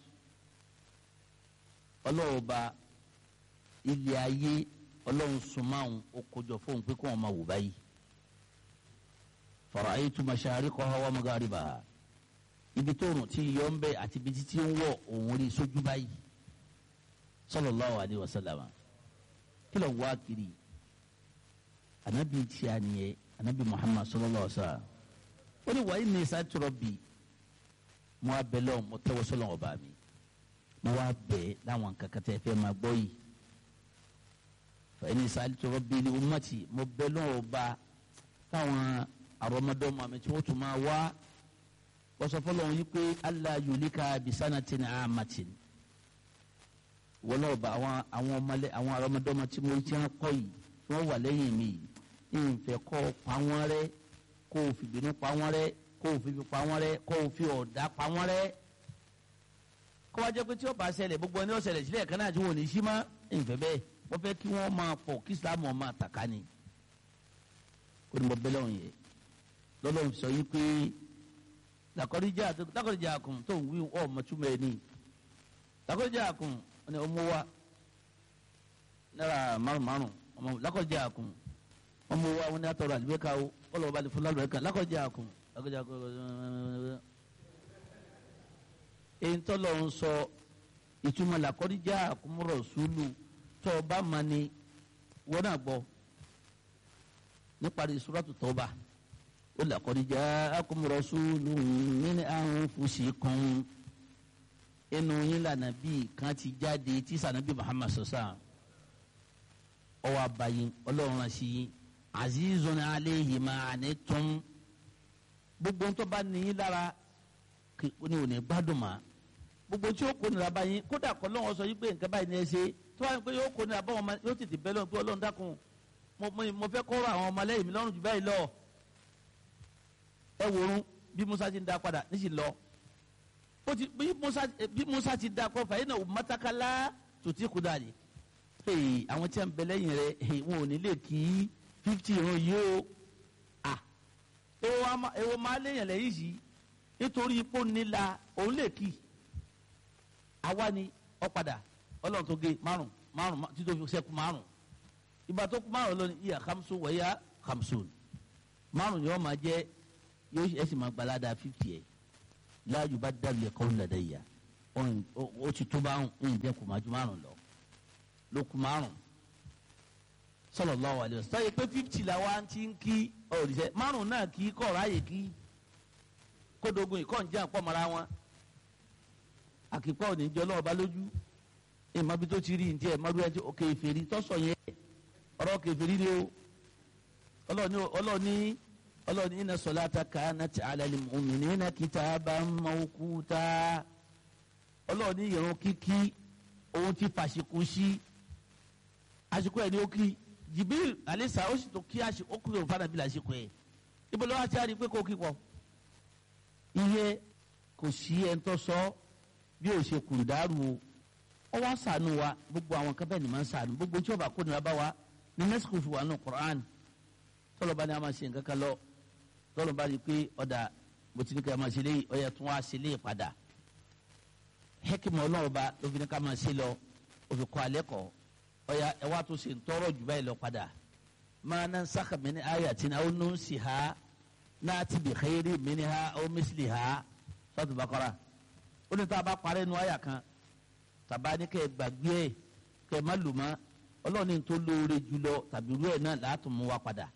ọlọ́ọ̀ba ilé ayé ọlọ́run sùnmáhùn ó kójọ fóun pé kó wọn máa wò báyìí fara'aytu mashariqaha wa magharibaha ibi tó rùn tí yọ ń bẹ àti ibi títí ń wọ òun rí sójú báyìí sallallahu alayhi wa sallam kí ló ń wá kiri anabi tí a nìyẹ anabi muhammad sallallahu alayhi wa sallam ó ní wàá ní sa'altu rabbi mo wá bẹ lọ́wọ́ mo tẹ́wọ́ sọ́lọ́ ọba mi mo wá bẹ̀ láwọn kankan tẹ́ fẹ́ máa gbọ́ yìí fa inni sa'altu rabbi li ummati mo bẹ lọ́wọ́ ọba táwọn àrọmọdọ́mọ mi tí wọ́n tún máa wá wọ́sọ fọlọ́run yìí pé allah yulika bisanatin amatin wọ́n náà bá àwọn àwọn ọmọlẹ́ àwọn àrọmọdọ́mọ tí mo ti hàn kọ́ yìí tí wọ́n wà lẹ́yìn mi yìí ìfẹ́ kọ́ pa wọ́n rẹ́ kó o fi bínú pa wọ́n rẹ́ kó o fi fi pa wọ́n rẹ́ kó o fi ọ̀dà pa wọ́n rẹ́ kó wá jẹ́ pé tí ó bá ṣẹlẹ̀ gbogbo ẹni ó ṣẹlẹ̀ sílẹ̀ kan náà tí wọ́n ò ní sí mọ́ ìfẹ́ bẹ́ẹ̀ wọ́n fẹ́ kí wọ́n máa pọ̀ kí islam ọ̀ máa tàkà ni kó ní mo bẹ́lẹ̀ òun yẹ lọ́lọ́run sọ yìí pé lakọrìjà lakọrìjà kun tó ń wí ọ mọtúmọ̀ ẹni lakọrìjà kun ọ̀nà ọmọ wa náírà márùn márùn ọmọ lakọrìjà kun ọmọ wa wọn ni atọrọ àlùbẹ́ka o ọlọ́wọ́ bá lè fún lálùbẹ́ka lakọrìjà kun lakọrìjà kun èyí tó lọ ń sọ ìtumọ̀ lakọrìjà kúmọ̀rọ̀ sùúlù tó o bá ma ni wọ́n náà gbọ́ níparí suratu Tawba ó laqad ja'akum rasulun min anfusikum inú yín lànà bíi kan ti jáde tí sànàbí Muhammad sọ̀sà ọwọ́ abayin ọlọ́run rán sí yín azizun alayhi ma anittum gbogbo tó bá ní yín lára ní òní gbádùn mà gbogbo tí ó kó nira báyìí kódà kọ́ lọ́wọ́ sọ yín pé nǹkan báyìí ní ẹ ṣe tí wọ́n á pé yóò kó nira báwọn ọmọ yóò tètè bẹ́ lọ́wọ́ pé ọlọ́run dákun mo fẹ́ kọ́rọ̀ àwọn ọmọlẹ́yìn mi lọ́rùn jù báyìí lọ ẹ wòrun bí Musa ti ń da padà níṣì lọ ó ti bí Musa bí Musa ti da kọ fàyè náà mọ́tàkàlá tó ti kú dàlẹ́ ee àwọn tí a ń bẹ lẹ́yìn rẹ ee wọn ò ní lè kí fifty irun yìí o à èwo máa léyìn lẹ́yìn yìí nítorí ipò nílà òun lè kí àwa ni ọ padà ọlọ́run tó gé márùn márùn títí ó fi sẹ́kù márùn ìgbà tó kú márùn lónìí ìyá hamsu wẹ̀yà hamsun márùn yóò máa jẹ́ yóò ẹ sì máa gbalada fifty ẹ̀ la yubaddalu al-qawlu ladayya ó ti tó bá ń jẹ́ kùmájú márùn lọ ló kù márùn sallallahu alaihi wasallam sọ pé fifty la wa ti ń kí ọ̀rìṣẹ́ márùn náà kí kọ̀ ráàyè kí kódogun ìkọ́ ń jẹ́ àpọ̀ mọ́ra wọn àkìpọ̀ ò ní jọ lọ́wọ́ bá lójú ìmọ̀ bí tó ti rí ní tiẹ̀ mọ́rú ẹ̀ tí òkè ìfèrí tọ́sọ̀ yẹn ọ̀rọ̀ òkè ìfèrí ni o ọlọ́ọ̀ni ọlọ́ọ̀ni ọlọ́ọ̀ni inna salata kanat ala al-mu'minina kitaban mawquta ọlọ́ọ̀ni ìrun kíkí òun ti fàṣikú sí àsìkò ẹ̀ ní ó kí Jibril alisa ó sì tó kí àsìkò ó kúrò fún anabi lásìkò ẹ̀ ibo lọ́wọ́ àti àrí pé kò kí pọ̀ iye kò sí ẹ̀ ń tọ́ sọ bí o ṣe kùrù dàrú o ọ wá sànù wa gbogbo àwọn kan bẹ́ẹ̀ ni máa ń sànù gbogbo tí o bá kó nira bá wa ní nẹ́sìkò fi wà nù Qur'an tọ́lọ́ba ni a máa ṣe nǹkan kan lọ tọ́lọ́ba rí i pé ọ̀dà mo ti ní ká máa ṣe léyìí ọ̀yà tún wá ṣe léyìí padà hẹ́kìmọ̀ ọlọ́ọ̀ba ló fi ní ká máa ṣe lọ ó fi kọ́ alẹ́ kọ́ ọ̀yà ẹ wá tó ṣe ń tọrọ jù báyìí lọ padà máa ná sáka mi ní ayé àti náà ó nù sí ha náà ti bì xeyiri mi ní ha ó mísìlì ha sọ́tù Bakara ó ní tá a bá parẹ́ nu àyà kan tàbá ní kẹ́ ẹ gbàgbé ẹ kẹ́ ẹ má lò mọ́ ọlọ́ọ̀ni tó lóore jùlọ tàbí irú ẹ̀ náà láàtún mú wa padà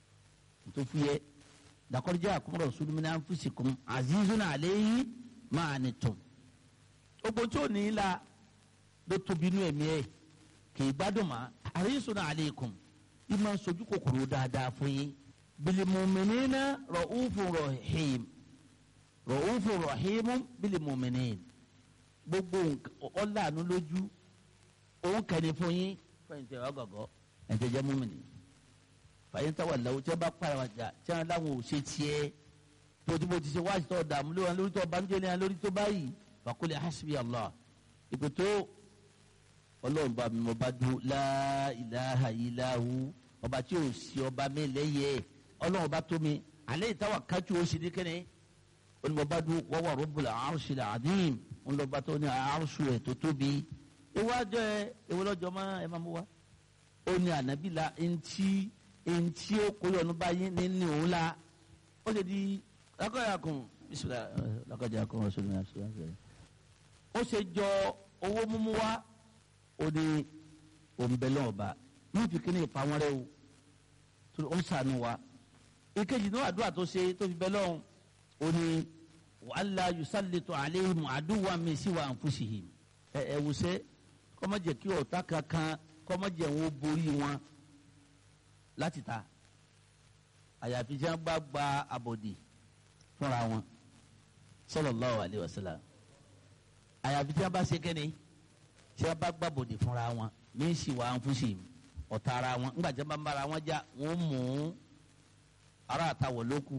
tó fi yẹ lakọrọjẹ àkọmọdọ sùnmínà fúsìkùn azizun àléyìn máa ní tún gbogbo tí ò ní í la ló tóbi inú ẹ̀mí ẹ̀ kì í gbádùn mọ́ àrísùn àlékún ìmọ̀ sojú kòkòrò dáadáa fún yín bilimumina rọ̀húfù rọ̀hìm rọ̀húfù rọ̀hìm bilimuminin gbogbo ọ̀làánú lójú òun kẹ́ni fún yín fẹ́yìntì ẹ̀ wá gọ̀gọ́ ẹ̀ tẹ́ jẹ́ múmìnì fàyín táwa làwọn tí wọn bá para wọn jà tí wọn láwọn ò ṣe tiẹ̀ tójúbọ ti ṣe wáṣí tó dààmú lé wọn lórí tó banújẹ́ lé wọn lórí tó báyìí fàkúlẹ hasbi allah ìpè tó Ọlọ́run bá mi mo bá dún la ilaha illahu ọba tí ò sí ọba mi lẹ́yẹ Ọlọ́run bá tó mi alẹ́ ìtawà kájú ó sì ní kẹ́ni ó ní mo bá dún wọ́n wà rabbul arshil azim ń lọ bá tó ní arṣu ẹ̀ tó tóbi ìwájọ ẹ ìwọlọ́jọ máa ẹ máa mú wa ó ní ànábìlà ntí ntí ó kóyọ̀nù báyìí nínú òun la ó ṣe di lakọ̀yàkùn bisimilá lakọ̀yàkùn ọ̀ṣọ́nù ọ̀ṣọ́nù ó ṣe jọ owó mímú wa ó ní òǹbẹ̀lẹ̀ ọba ní ìfikínì ìpamọ́ rẹ o tó ó ń sànù wa ìkejì ní àdúrà tó ṣe tó fi bẹ́ lọ́hùn ó ní wàhálà yusallitu alayhim àdúwà mi sí wa anfusihim ẹ ẹ wùsẹ́ kọ́mọ́jẹ̀ kí ọ̀tá kankan kọ́mọ́jẹ̀ wọn borí wọn láti ta àyàfi tí wọn bá gba àbòdì fúnra wọn sallallahu alaihi wasallam àyàfi tí wọn bá ṣe kẹ́ni tí wọn bá gba àbòdì fúnra wọn mí sì wà ń fúnṣì ọ̀tá ara wọn ńgbà tí wọn bá ń bára wọn já wọn mú ara àtàwọ̀ lóku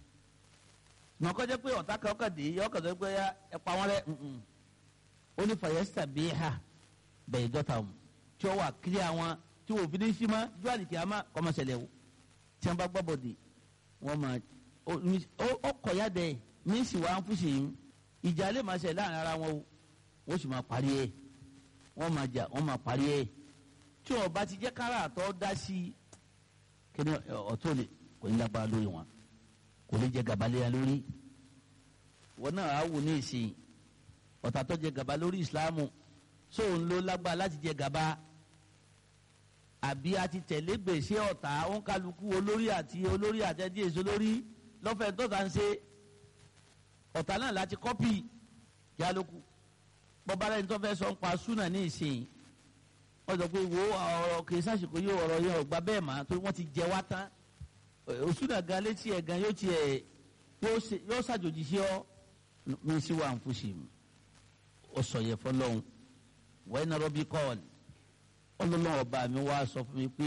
mọ kọjá pé ọ̀tá kan ọkàn dé yọ ọkàn tó gbé ya ẹ pa wọn rẹ ó ní fàyẹ́sítà bíi ha bẹ̀yì dọ́ta mu tí ó wà kílí àwọn tí wò fi ní sí ma jọ àlìkí àmà kọ́mọ̀sẹ̀lẹ̀ o tí wọ́n bá gbọ́ bọ̀dì wọ́n ma ó kọ̀ ya dẹ̀ mí sì wá ń fúsì yín ìjà lè máa ṣe láàrin ara wọn o wọ́n sì máa parí ẹ̀ wọ́n máa jà wọ́n máa parí ẹ̀ tí ó bá ti jẹ́ kára àtọ́ dá sí i kí ni ọ̀tọ́ lè kò ní lágbára lórí wọn kò ní jẹ gàba léya lórí wọn náà á wò ní ìsìn ọ̀tá tó jẹ gàba lórí ìsìláàmù sóun ló lágbára láti jẹ gàba àbí a ti tẹ̀lé gbèsè ọ̀tá òǹkàlùkù olórí àti olórí àtẹ̀dí èso lórí lọ́fẹ̀ẹ́ tó ta ń ṣe ọ̀tá náà láti kọ́pì yálòkù bọ́bá lẹ́ni tó fẹ́ sọ ń pa súnà ní ìsìn wọ́n sọ pé wo ọ̀rọ̀ kì í sàṣìkò yóò ọ̀rọ̀ yẹn ọ̀gbà bẹ́ẹ̀ mà torí wọ́n ti jẹ wá tán òsúnà gan létí ẹ̀ gan yóò tiẹ̀ yóò ṣàjòjì sí ọ mi sí wa ń fúnṣì ọ sọ yẹ fọlọ́hún wọ́n iná rọ́bì kọ́ọ̀lì ọlọ́lọ́wọ́ bá mi wá sọ fún mi pé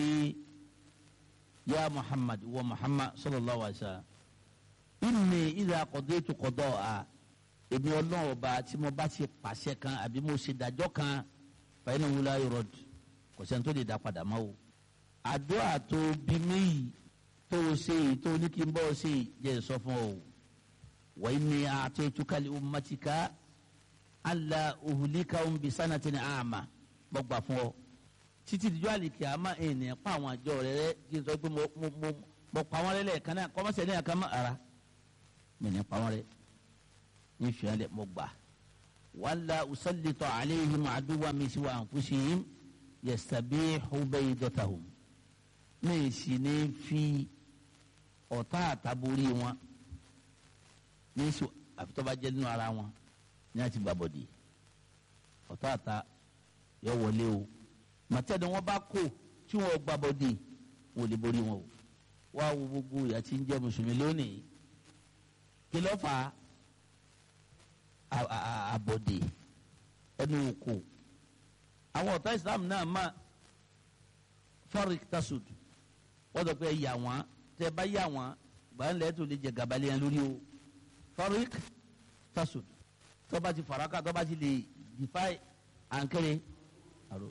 ya muhammad wa muhammad sallallahu alaihi wa sallam inni idha qadaytu qada'a èmi ọlọ́wọ́ bá tí mo bá ti pàṣẹ kan àbí mo ṣe dájọ́ kan fa innahu la yurad kò sẹ́ni tó lè dá padà mọ́ o àdúrà tó bí mi yìí tó o ṣe yìí tó ní kí n bọ́ ọ ṣe yìí jẹ́ sọ fún ọ wa inni a'taytuka li ummatika alla uhlikahum bi sanatin a'ma bọ́ gbà fún ọ títí dijọ́ àlìkè àmà ènìyàn pa àwọn àjọ rẹ rẹ kí n sọ pé mo mo mo mo pa wọn lẹ́lẹ̀ kan náà kọ́mọ́sẹ̀ ní àkàmọ́ ara mi ní pa wọn rẹ ní fìyànlẹ̀ mọ́ gbà wàlá usallita alayhim aduwwan min siwa anfusihim yastabihu baydatahum ní sì ní fi ọ̀tá àtàbórí wọn ní sọ àfitọ́ba jẹ́ nínú ara wọn ní àti gbàbọ̀dì ọ̀tá àta yọ wọlé o màtẹ́ni wọn bá kó tí wọn gbàbọ̀dì wọn ò lè borí wọn o wá wo gbogbo ìyà tí ń jẹ́ mùsùlùmí lónìí kí ló fà á àbọ̀dì ẹnu òkò àwọn ọ̀tá Islam náà má farik tasud wọ́n dọ̀ pé ẹ yà wọ́n tẹ́ bá yà wọ́n gbàǹlẹ̀ tó lè jẹ gàbálẹ̀ yẹn lórí o farik tasud tọ́ba ti faraka tọ́ba ti lè defy ankere aro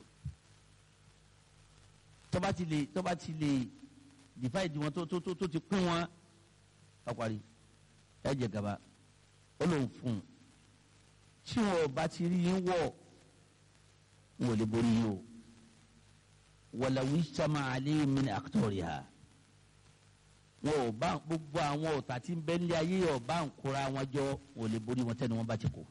tọ́ba ti lè tọ́ba ti lè defy di wọn tó tó tó tó ti kún wọn ọ̀kwari ẹ jẹ gàba ó lóun fún un tí wọn bá ti rí yín wọ̀ wọn ò lè borí yín o wàlà wíṣàmà àlẹ́ mi ní àkútọ̀rì ha wọn ò bá gbogbo àwọn ọ̀tá tí ń bẹ nílé ayé ọba ń kóra wọn jọ wọn ò lè borí wọn tẹ́ni wọn bá ti kó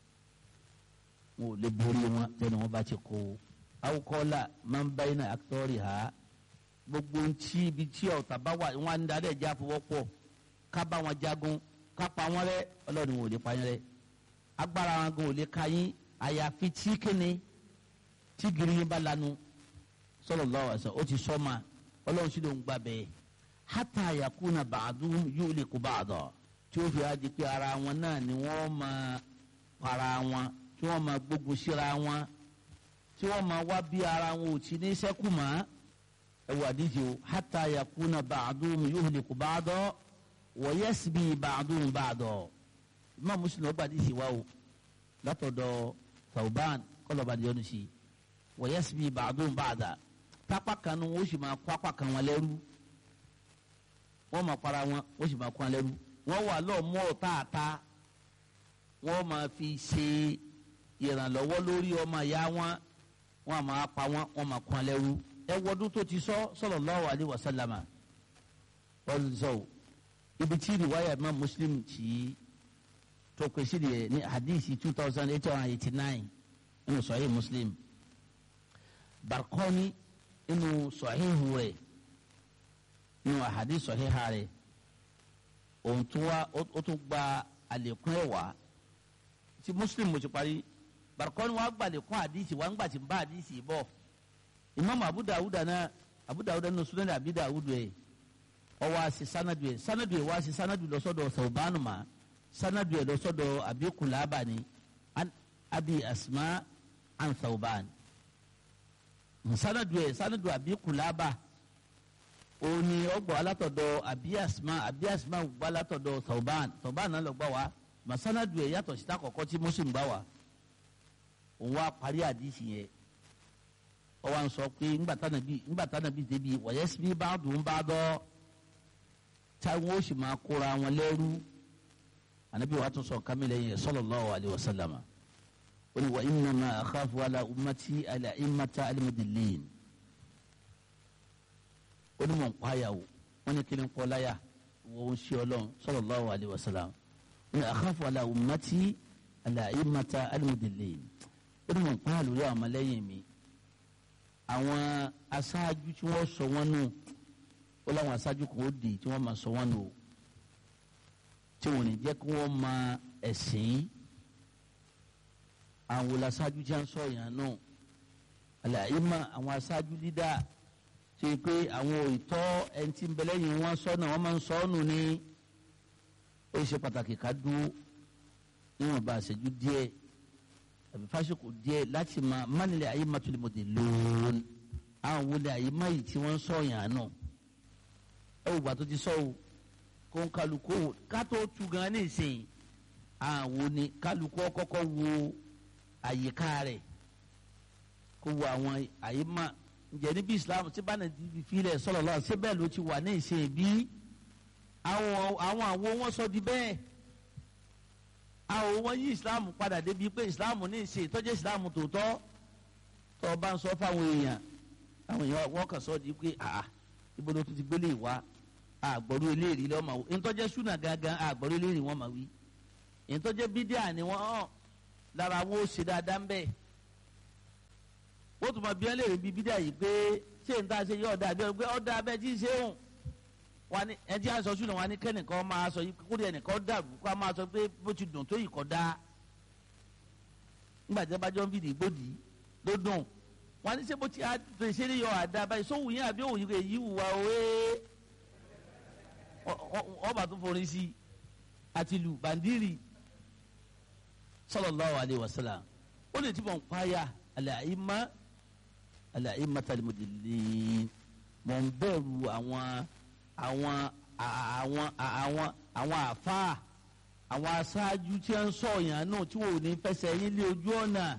wọn ò lè borí wọn tẹ́ni wọn bá ti kó awukọ́lá máa ń bá iná àkútọ̀rì ha gbogbo ntí ibi tí ọ̀tá bá wà wọn á ń darí ẹ̀já fọwọ́pọ̀ ká bá wọn jagun ká pa wọn rẹ́ ọlọ́run wọn ò lè pa yín rẹ́ agbára wọn gan ò lè ka yín àyàfi tí kíni tí gírí yín bá lanu sallallahu alaihi wasallam ó ti sọ ma ọlọ́run sì ló ń gbà bẹ́ẹ̀ hata yakuna ba'duhum yuliku ba'da tí ó fi á di pé ara wọn náà ni wọ́n máa para wọn tí wọ́n máa gbógun síra wọn tí wọ́n máa wá bí ara wọn ò ti ní sẹ́kù mọ́ ẹ wà díje o hata yakuna ba'duhum yuliku ba'da wa yasbi ba'duhum ba'da imam muslim ọgbà díje wa o látọ̀dọ̀ tauban kọlọ̀bà díọ̀nù sí wa yasbi ba'duhum ba'da tápá kan nu wọ́n sì máa kó apá kan wọn lẹ́rú wọ́n máa para wọn wọ́n sì máa kó wọn lẹ́rú wọ́n wà lọ́ọ̀ mọ́ ọ̀táàtá wọ́n máa fi ṣe ìrànlọ́wọ́ lórí ọmọ ìyá wọn wọ́n máa pa wọn wọ́n máa kó wọn lẹ́rú ẹ wọ́dún tó ti sọ sallallahu alaihi wasallama wọ́n sọ o ibi tí riwaya imam muslim tí tó pèsè de ní hadisi two thousand eight hundred eighty nine nínú sahih muslim barkoni inú sọ̀híhù rẹ̀ inú àhàdí sọ̀híhà rẹ̀ òun tún wá ó tún gba àlékún ẹ̀ wá tí muslim mo ti parí barikọ́ni wàá gba àlékún àdìsí wàá gbà tí ń bá àdìsí bọ̀ imam abu dawud náà abu dawud náà sunan abi dawud ẹ̀ ọ wá sí sanadu ẹ̀ sanadu ẹ̀ wá sí sanadu lọ́sọ̀dọ̀ sọ̀bánu ma sanadu ẹ̀ lọ́sọ̀dọ̀ abi kulaba ni abi asma an sọ̀bánu sanadu ẹ sanadu abi kulaba òní ọgbọ alátọ̀dọ̀ abi asma abi asma gbọ alátọ̀dọ̀ tọban tọban náà lọ gbà wá mà sanadu ẹ yàtọ̀ síta kọ̀kọ́ tí muslim gbà wá òun wá parí àdìsí yẹn ọwọ́ à ń sọ pé ńgbàtà nàbí débi wọ̀nyẹ́ síbí bá dùn bá dọ́ táwọn ó sì máa kóra wọn lẹ́rú ànábì wàá tún sọ kámẹ́lẹ́ yẹn sallallahu alaihi wasallam wọ́n ní wa innama akhafu ala ummati ala imata alimudilin ó ní mọ̀ ń pààyà o wọ́n ní kíni kọ́ láyà wọ́n ń ṣe ọlọ́run sallallahu alaihi wasallam wọ́n ní akhafu ala ummati ala imata alimudilin ó ní mọ̀ ń pààyà lórí àwọn ọmọlẹ́yìn mi àwọn aṣáájú tí wọ́n sọ wọ́n nù ó láwọn aṣáájú kan ó dì tí wọ́n máa sọ wọ́n nù o tí wọ́n ní jẹ́ kí wọ́n máa ẹ̀sìn yìí àwọn aṣáájú tí a ń sọ yẹn náà àlàyé ma àwọn aṣáájú dídá ṣe pé àwọn ìtọ́ ẹni tí ń bẹ lẹ́yìn wọn sọ náà wọ́n máa ń sọ ọ́ nù ní ó ṣe pàtàkì ká dúró níwọ̀n bá àṣẹjú díẹ̀ àbí fásitì díẹ̀ láti máa mánilẹ̀ ayé má tó lè mọ̀ dé lóòn àwọn wọlé ayé má yìí tí wọ́n ń sọ yẹn náà ẹ wò gbà tó ti sọ o kó ń kálukú ká tó tu gan ní ìsìn àwọn ni kálukú kọ́kọ́ wo àyíká rẹ̀ kó wo àwọn àyíká ǹjẹ́ níbi islam tí bá nàìjíríà fi filẹ̀ sọ̀rọ̀ lọ́wọ́ ṣé bẹ́ẹ̀ ló ti wà ní ìsìn bí àwọn àwọn àwo wọn sọ di bẹ́ẹ̀ àwọn wọn yí islam padà débi pé islam ní ìsìn ìtọ́jú islam tòótọ́ tó o bá ń sọ fáwọn èèyàn àwọn èèyàn wọn kàn sọ di pé àà ibo ló tún ti gbélé ìwà àgbọ̀rú eléyìí lọ́mọ ìtọ́jú súnà gangan àgbọ̀rú eléyìí wọ́n máa wí èyí tó jẹ́ bídíà ni wọ́n hàn lára wọn ó ṣe dáadáa ń bẹ̀ wọ́n tún máa bí wọ́n lè rí bí bídíà yìí pé ṣé n ta ṣe yọ ọ̀dà àbí ọ̀gbẹ́ ọ̀dà abẹ́ tí ń ṣe òun wọ́n ní ẹtí aṣọ ṣùgbọ́n wọ́n ní kẹ́nìkan máa sọ yìí kúrò ẹnìkan dàrú kó a máa sọ pé bó ti dùn tó yìí kọ́ da nígbà tí wọ́n bá jọ ń fìdí gbòdì ló dùn wọ́n ní ṣé bó ti ṣe ní yọ àdá báyìí sóhùn yín àbí òun yìí wùwà òwe ọba tó forí sí àti lu bàndírì sallallahu alayhi wa sallam ó lè ti bọ̀ ń pààyà al-a'imma al-a'immat al-mudillin mọ̀ ń bẹ̀rù àwọn àwọn àwọn àwọn àwọn àfáà àwọn aṣáájú tí wọ́n ń sọ yàn náà tí wọ́n ò ní fẹsẹ̀ yín lé ojú ọ̀nà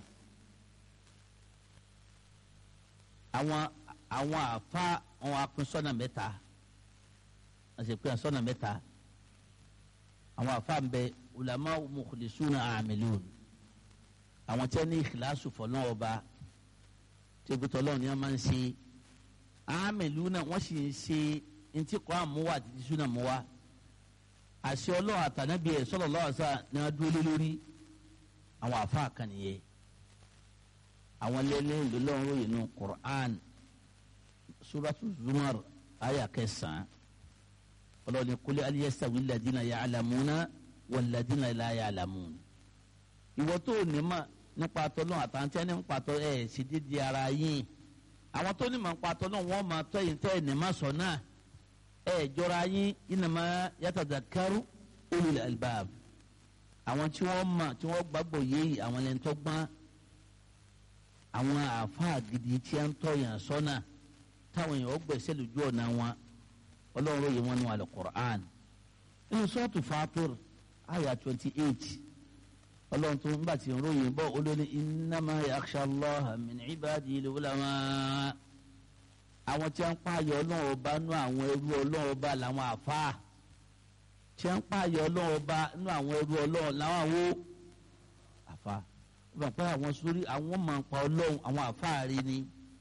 àwọn àwọn àfáà àwọn apinsọ́nà mẹ́ta àti pé àsọ́nà mẹ́ta àwọn àfáà ń bẹ ulama mukhlisuna amilun àwọn tí wọ́n ní ìkìláṣù fọlọ́ ọba tí ebi tọ́lọ́ ni wọ́n máa ń ṣe amiluna wọ́n sì ń ṣe ntí kọ́ àmúwá àti tí súnà múwá àṣẹ ọlọ́run àtànábìyẹ ẹ̀ sọ́lọ́ lọ́wọ́ sá ni wọ́n dúró lé lórí àwọn àfáà kan nìyẹn àwọn lẹ́lẹ́ lọ́lọ́run ròyìn nù Qur'an suratu Zumar aya kẹsàn-án ọlọ́ni kúlẹ̀ aliyasawi ladina ya'lamuna wal ladina la ya'lamun ìwọ tó ní ma nípa tọ́lọ́ àtàntí ẹni nípa tọ́ ẹ̀ sì dídí ara yín àwọn tó ní ma nípa tọ́lọ́ wọn máa tọ́ yìí tẹ́ ẹ̀ ní ma sọ náà ẹ̀ jọra yín innama yatadhakkaru ulul albab àwọn tí wọ́n ma tí wọ́n gbàgbọ́ yéyìí àwọn ẹni tó gbọ́n àwọn àáfàá gidi tí a ń tọ́ yàn sọ́nà táwọn èèyàn gbẹ̀sẹ̀ lójú ọ̀nà wọn ọlọ́run ròyìn wọn nù al-Qur'an nínú sọ́ọ̀tù Fatir àyà twenty eight ọlọ́run tó ń bá ti ròyìn bọ́ olórí innama yakhsha Allaha min ibadil ulama àwọn tí wọ́n ń pààyàn ọlọ́run ọba nú àwọn ẹrú ọlọ́run ọba làwọn àfáà tí wọ́n ń pààyàn ọlọ́run ọba nú àwọn ẹrú ọlọ́run làwọn àwo àfáà wọ́n pẹ́ àwọn sórí àwọn máa ń pa ọlọ́run àwọn àfáà rí ni.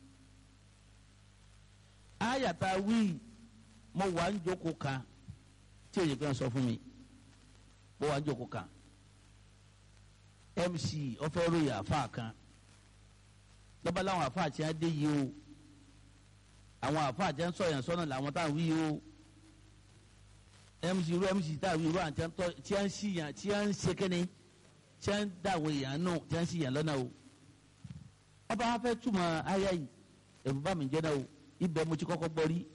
àyàtà wíì mo wà ń jókòó kan tí èyí kan sọ fún mi mo wà ń jókòó kan mc ọfẹ ròyìn àfa kan lọ́ba láwọn àfa tí wọ́n dé yìí o àwọn àfa tí wọ́n sọ yẹn sọ́nà làwọn táwọn wí o mc irú mc táwọn wí irú àwọn tí wọ́n sì yàn tí wọ́n ń ṣe kẹ́ni tí wọ́n ń dàwọ̀ èèyàn náà tí wọ́n ń sì yàn lọ́nà o ọba wa fẹ́ túmọ̀ ayá yìí ẹ̀rù bá mi jẹ́ náà o ibẹ̀ mo ti kọ́kọ́ gbọ́ rí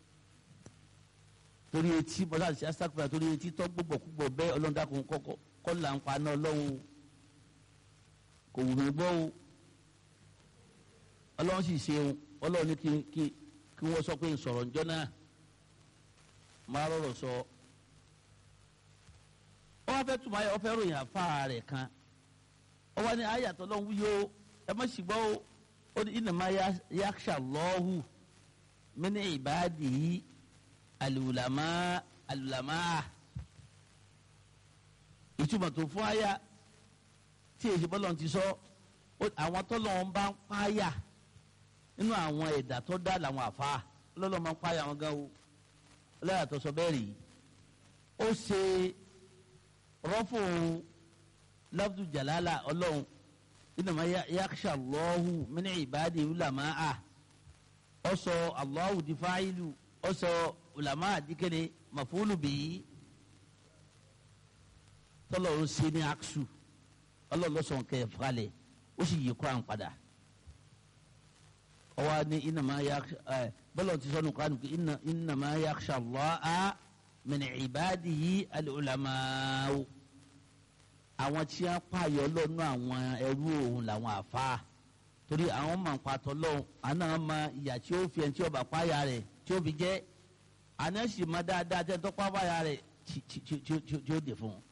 torí etí bọ́lá àti asakura torí etí tọ́ gbogbo púpọ̀ bẹ́ẹ̀ ọlọ́dàkùn kọ́kọ́ kọ́ là ń paná ọlọ́run kò wù mí gbọ́ o ọlọ́run sì ṣe o ọlọ́run ní kí kí kí wọ́n sọ pé n sọ̀rọ̀ njọ́ náà máa rọrọ̀ sọ ọ wá fẹ́ tùmọ̀ ayé ọ fẹ́ ròyìn àfa rẹ̀ kan ọ wá ní ayàtọ̀ lọ́hùn wúyọ ẹ má sì gbọ́ o ó ní innama yakhsha Allahu min ibadihi alùlámà alùlámà ìtumọ̀ tó fún àyà tí èsì bọ́lọ̀ ti sọ àwọn tọ́lọ̀ ń bá ń páyà nínú àwọn ẹ̀dá tó dá làwọn àfa ọlọ́lọ́ máa ń páyà wọn gan o ọlọ́yà tó sọ bẹ́ẹ̀ rí ó ṣe rọ́fò lafdu jalala ọlọ́run innama yakhsha Allahu min ibadi ulama a ó sọ Allahu di fáìlù ó sọ ulama dikele mafulu bi tọlọrun se ní aksu ọlọlọsọn kẹ falẹ ó sì yí kuran padà ọwọ ni innama yakhsha ẹ bọlọ ti sọnù kuran kì innama yakhsha Allaha min ibadihi al-ulama'u àwọn tí wọn pààyọ lọnà àwọn ẹrú òun làwọn àfa torí àwọn máa ń patọ lọhùn àná máa ìyà tí ó fi ẹni tí ó bá pààyà rẹ̀ tí ó fi jẹ àná sì máa dáadáa tẹ́ tó pa báyà rẹ̀ tí ó dè fún un.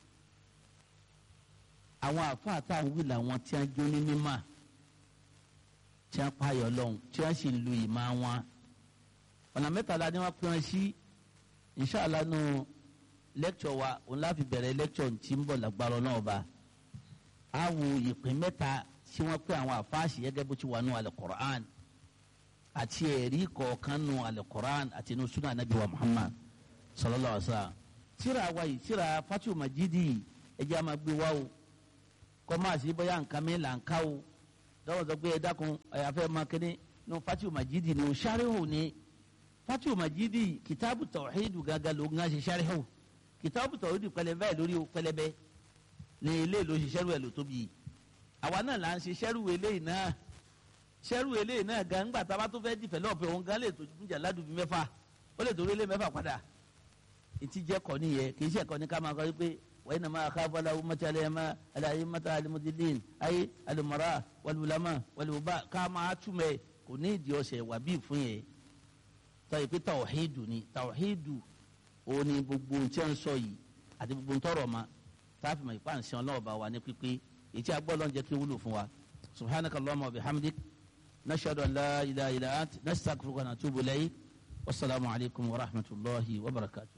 àwọn àfáà tá à ń wí làwọn tí wọ́n jó ní mímọ́ tí wọ́n pààyàn lọ́hùn tí wọ́n sì lu ìmọ̀ wọn. ọ̀nà mẹ́tàlá ni wọ́n pín wọn sí inṣàlá nù lẹ́kṣọ̀ wa òun láfi bẹ̀rẹ̀ lẹ́kṣọ̀ tí ń bọ̀ lágbára náà ba. a wo ìpín mẹ́ta tí wọ́n pín àwọn àfáàsì gẹ́gẹ́ bó ti wà nù al-Qur'an àti ẹ̀rí kọ̀ọ̀kan nù alukoran àti nù sunan anabi wa muhammad sallallahu alaihi wa sallam tíra wa yìí tíra fatu majidi ẹjẹ́ a máa gbé wá o kọ́ máa sí bóyá nǹkan mi là ń ká o dọ́wọ́ sọ pé ẹ dákun ẹ̀yà fẹ́ máa kéde ní fatihu majidi ni o sarihu ni fatihu majidi kitabu tawhidu gaga ló ń ṣe sarihu kitabu tawhidu pẹlẹbẹ lórí o pẹlẹbẹ ní ilé ló ṣe sẹ́rù ẹ̀ ló tóbi yìí àwa náà là ń ṣe sẹ́rù eléyìí náà sẹ́rù eléyìí náà gan ńgbà tá a bá tó fẹ́ dìfẹ́lọ́pẹ̀ òun gan lè tó fúnjà ládùúgbò mẹ́fà ó lè tó rí ilé mẹ́fà padà ìtì jẹ́ kọ́ nìyẹn kì í ṣe ẹ̀kọ́ ní ká máa kọ́ wípé wọ́n iná máa káfọ́ la umata alẹ́mà alayé mata alimudilin ayé alimara walulama waluba ká máa túmẹ̀ kò ní ìdí ọ̀sẹ̀ wà bí fún yẹn tọ́yì pé tawhidu ni tawhidu òun ni gbogbo ń tẹ́ ń sọ yìí àti gbogbo ń tọrọ ma táàfin mọ̀ ìpá ǹsẹ̀ ọlọ́ọ̀bá wa ní pípé èyí tí a gbọ́ lọ́n jẹ́ kí wúlò fún wa subhanaka allahumma wa bihamdik nashhadu an la ilaha illa ant nastaghfiruka wa natubu ilayk wasalaamu alaykum wa rahmatulahi wa barakatuh.